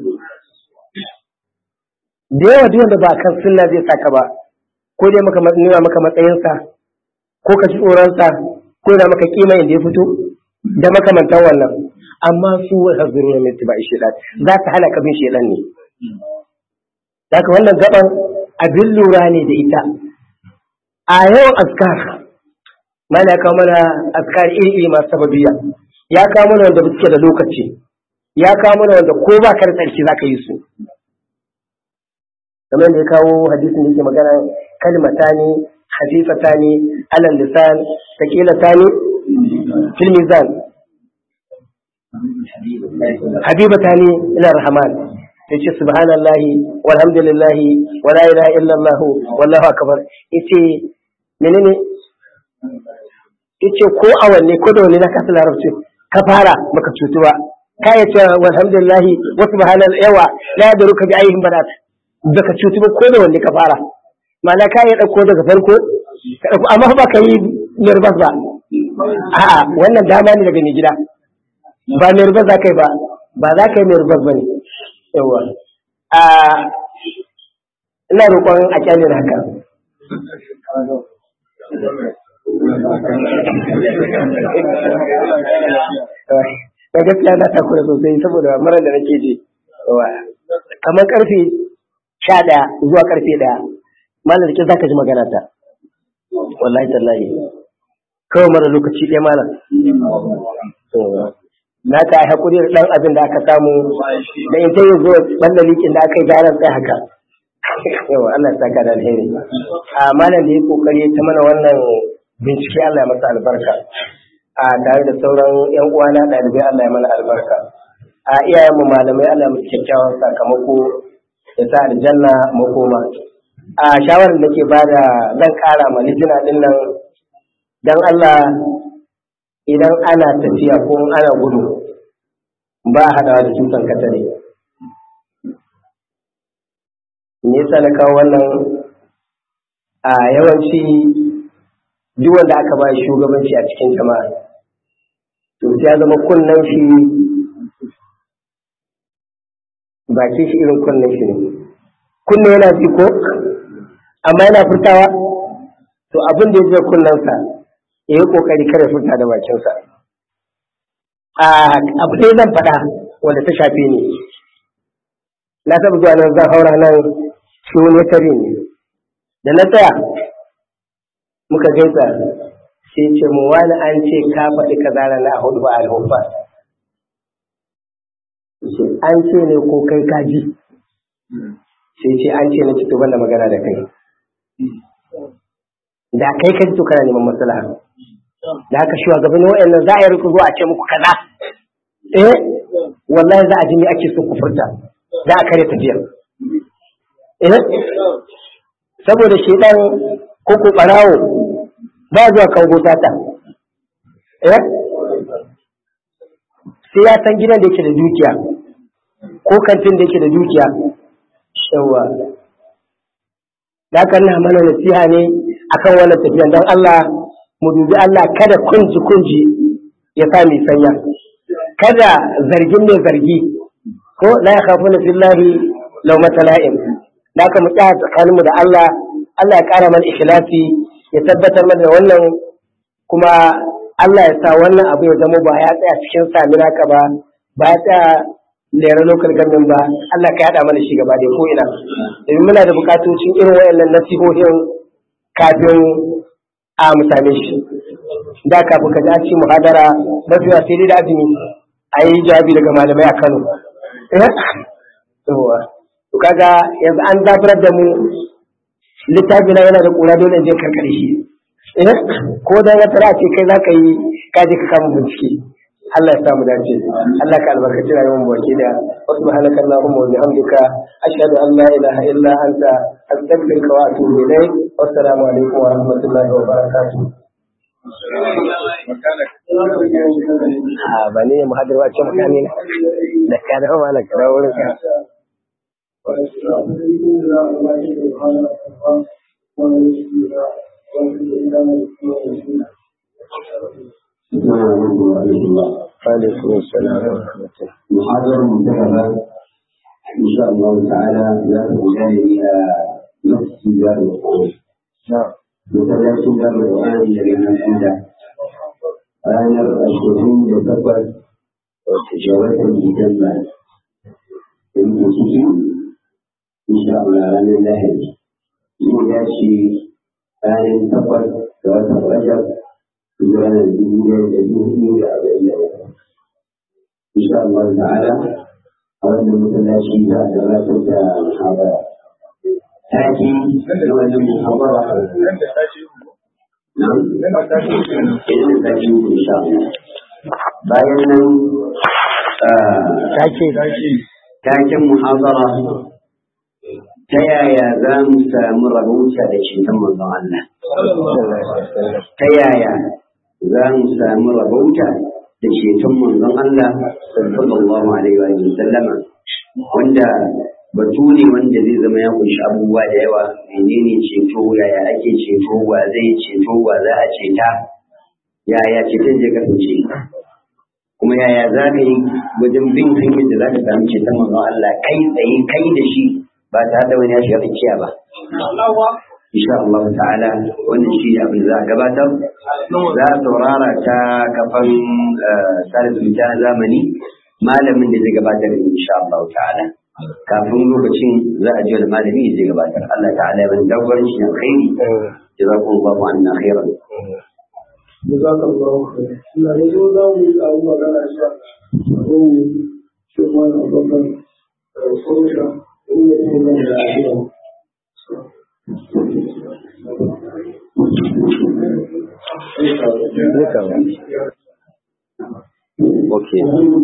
da yawa duk wanda ba kan sunna zai saka ba ko dai maka nuna maka matsayinsa ko ka ci tsoronsa ko yana maka kima inda ya fito da makamantan wannan amma su wa hazuru na mai tiba shedan za ta hana ka bin shedan ne Daga wannan gaban abin lura ne da ita a yawan askar mana ya kawo mana askar iri iri masu sababiya ya kawo mana wanda suke da lokaci ya kawo mana wanda ko ba ka da tsarki za ka yi su kamar da ya kawo hadisin da yake magana kalmatani hafifatani alal lisan taqilatani fil mizan habibatani ila rahman ya ce subhanallahi walhamdulillahi wala ilaha illallah wallahu akbar yace menene yace ko a wanne ko da wanne na kasa larabci ka fara baka cutu ba ka ya ce walhamdulillahi wa subhanallahi yawa la yadruka bi ayyin badat baka cutu ba ko da wanne ka fara ma'ana ka ya dauko daga farko ka dauko amma ba ka yi nervous ba a'a wannan dama ne daga mai gida ba nervous za ka yi ba ba za ka yi nervous ba ne yawa a ina roƙon a kyale da haka da gaskiya na takura sosai saboda marar da nake ji kamar karfe sha ɗaya zuwa karfe ɗaya malar da za ka ji magana ta wallahi tallahi kawai mara lokaci ɗaya malam na ka yi haƙuri da ɗan abin da aka samu da in ta yi zuwa ɓalla likin da aka yi garan tsaye haka yawa Allah ya saka da alheri a malam da ya kokari ta mana wannan bincike Allah ya masa albarka a tare da sauran yan uwana ɗalibai Allah ya mana albarka a iyayen mu malamai Allah ya musu kyakkyawan sakamako ya sa aljanna makoma a shawarar da ke bada zan ƙara ma lijina ɗin nan dan Allah idan ana tafiya ko ana gudu ba a haɗawa da tutan katare me yasa na kawo wannan a yawanci duk wanda aka ba shugabanci a cikin jama'a to sai ya zama kunnen shi bakin shi irin kunnen shi ne kunne yana ji ko amma yana furtawa to abin da ya je kunnensa ya yi kokari kare furta da bakinsa a abu dai zan faɗa wanda ta shafe ni na taɓa zuwa nan zan haura nan shi wani tare ne da na tsaya muka gaisa sai ce mu wani an ce ka faɗi ka zara na hudu ba alhufa an ce ne ko kai ka ji sai ce an ce na ci to da magana da kai da kai ka ji to kana neman maslaha da haka shi gabanin wa'annan za a yi rikon zuwa a ce muku kaza eh wallahi za a ji me ake so ku furta za a kare tafiyar eh saboda shedan ko ko barawo ba zuwa kango sata eh sai ya san gidan da yake da dukiya ko kantin da yake da dukiya yawa da haka ina mana nasiha ne akan wannan tafiyan don Allah mu dubi Allah kada kunji kunji ya sa mai sanya kada zargin mai zargi ko la ya khafu na fillahi law matala'in da ka mu tsaya tsakaninmu da Allah Allah ya kara mana ikhlasi ya tabbatar mana da wannan kuma Allah ya sa wannan abu ya zama ba ya tsaya cikin samira ka ba ba ya tsaya lera local government ba Allah ka yada mana shi gaba da ko ina domin muna da bukatocin irin wayannan nasihohin kafin a mu same shi da kafin ka ji a ci muhadara mafi sai dai da azumi a yi jawabi daga malamai a Kano yawa to kaga yanzu an zafirar da mu littafi na yana da kura dole in je karkare shi ko da wata ra ce kai zaka yi ka je ka kama bincike Allah ya samu dace Allah ka albarkaci rayuwar mu baki da wa subhanaka allahumma wa bihamdika ashhadu an la ilaha illa anta astaghfiruka wa atubu ilayk wa assalamu alaikum wa rahmatullahi wa barakatuh a ba ne muhadir wa ce mutane da ka da ma ka da wurin ka alaikum assalam wa rahmatullah محاضرة منتهبة إن شاء الله تعالى لا تكون إلى نفس دار القرآن na'am مثلا دار القرآن الذي من عنده أنا الشهود يتفر وتجاوز الجنة المسلمين إن شاء الله أنا الله إذا شيء أنا يتفر وتفرجر إذا أنا الدنيا الدنيا إلى إن شاء الله تعالى أود مثلا شيء لا تبدأ محاضرة تأتي أول محاضرة نعم إذن تأتي إن شاء الله bayan nan take taken muhabara ta yaya za mu samu rabauta da ceton manzon Allah ta yaya za mu samu rabauta da ceton manzon Allah sallallahu alaihi wa sallama wanda batu ne wanda zai zama ya kunshi abubuwa da yawa menene ceto yaya ake ceto wa zai ceto wa za a ceta yaya ceton zai kasance kuma yaya za ka yi wajen bin hanyar da za ka samu ceton manzon Allah kai tsaye kai da shi ba tare da wani ya shiga tsakiya ba insha Allah ta'ala wannan shi ne abin da za a gabatar za a saurara ta kafan sada zumunta na zamani malamin da zai gabatar da insha Allah ta'ala kafin lokacin za a ji wani malami zai gabatar Allah ta'ala ya bani dagwarin shi na khairi jazakumullahu anna khairan جزاك الله خير. لا يجوز لي أن أقول لك أقول شوف أنا أفضل فرشة هي تكون العافية. Okay.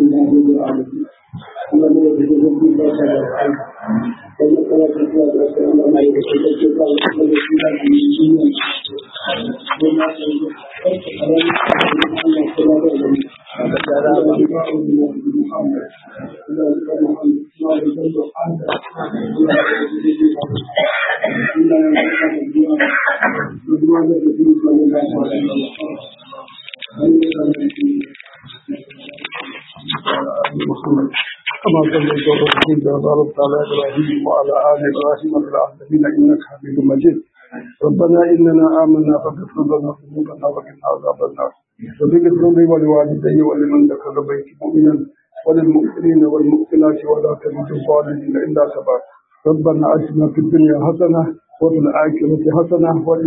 كما صليت وباركت وباركت على ابراهيم وعلى ال ابراهيم في العالمين انك حميد مجيد ربنا اننا امنا فاغفر لنا ذنوبنا وقنا عذاب النار وباغفر لي ولوالدي ولمن دخل بيتي مؤمنا وللمؤمنين والمؤمنات ولا تزد الظالمين الا تبارك ربنا اتنا في الدنيا حسنه وفي الاخره حسنه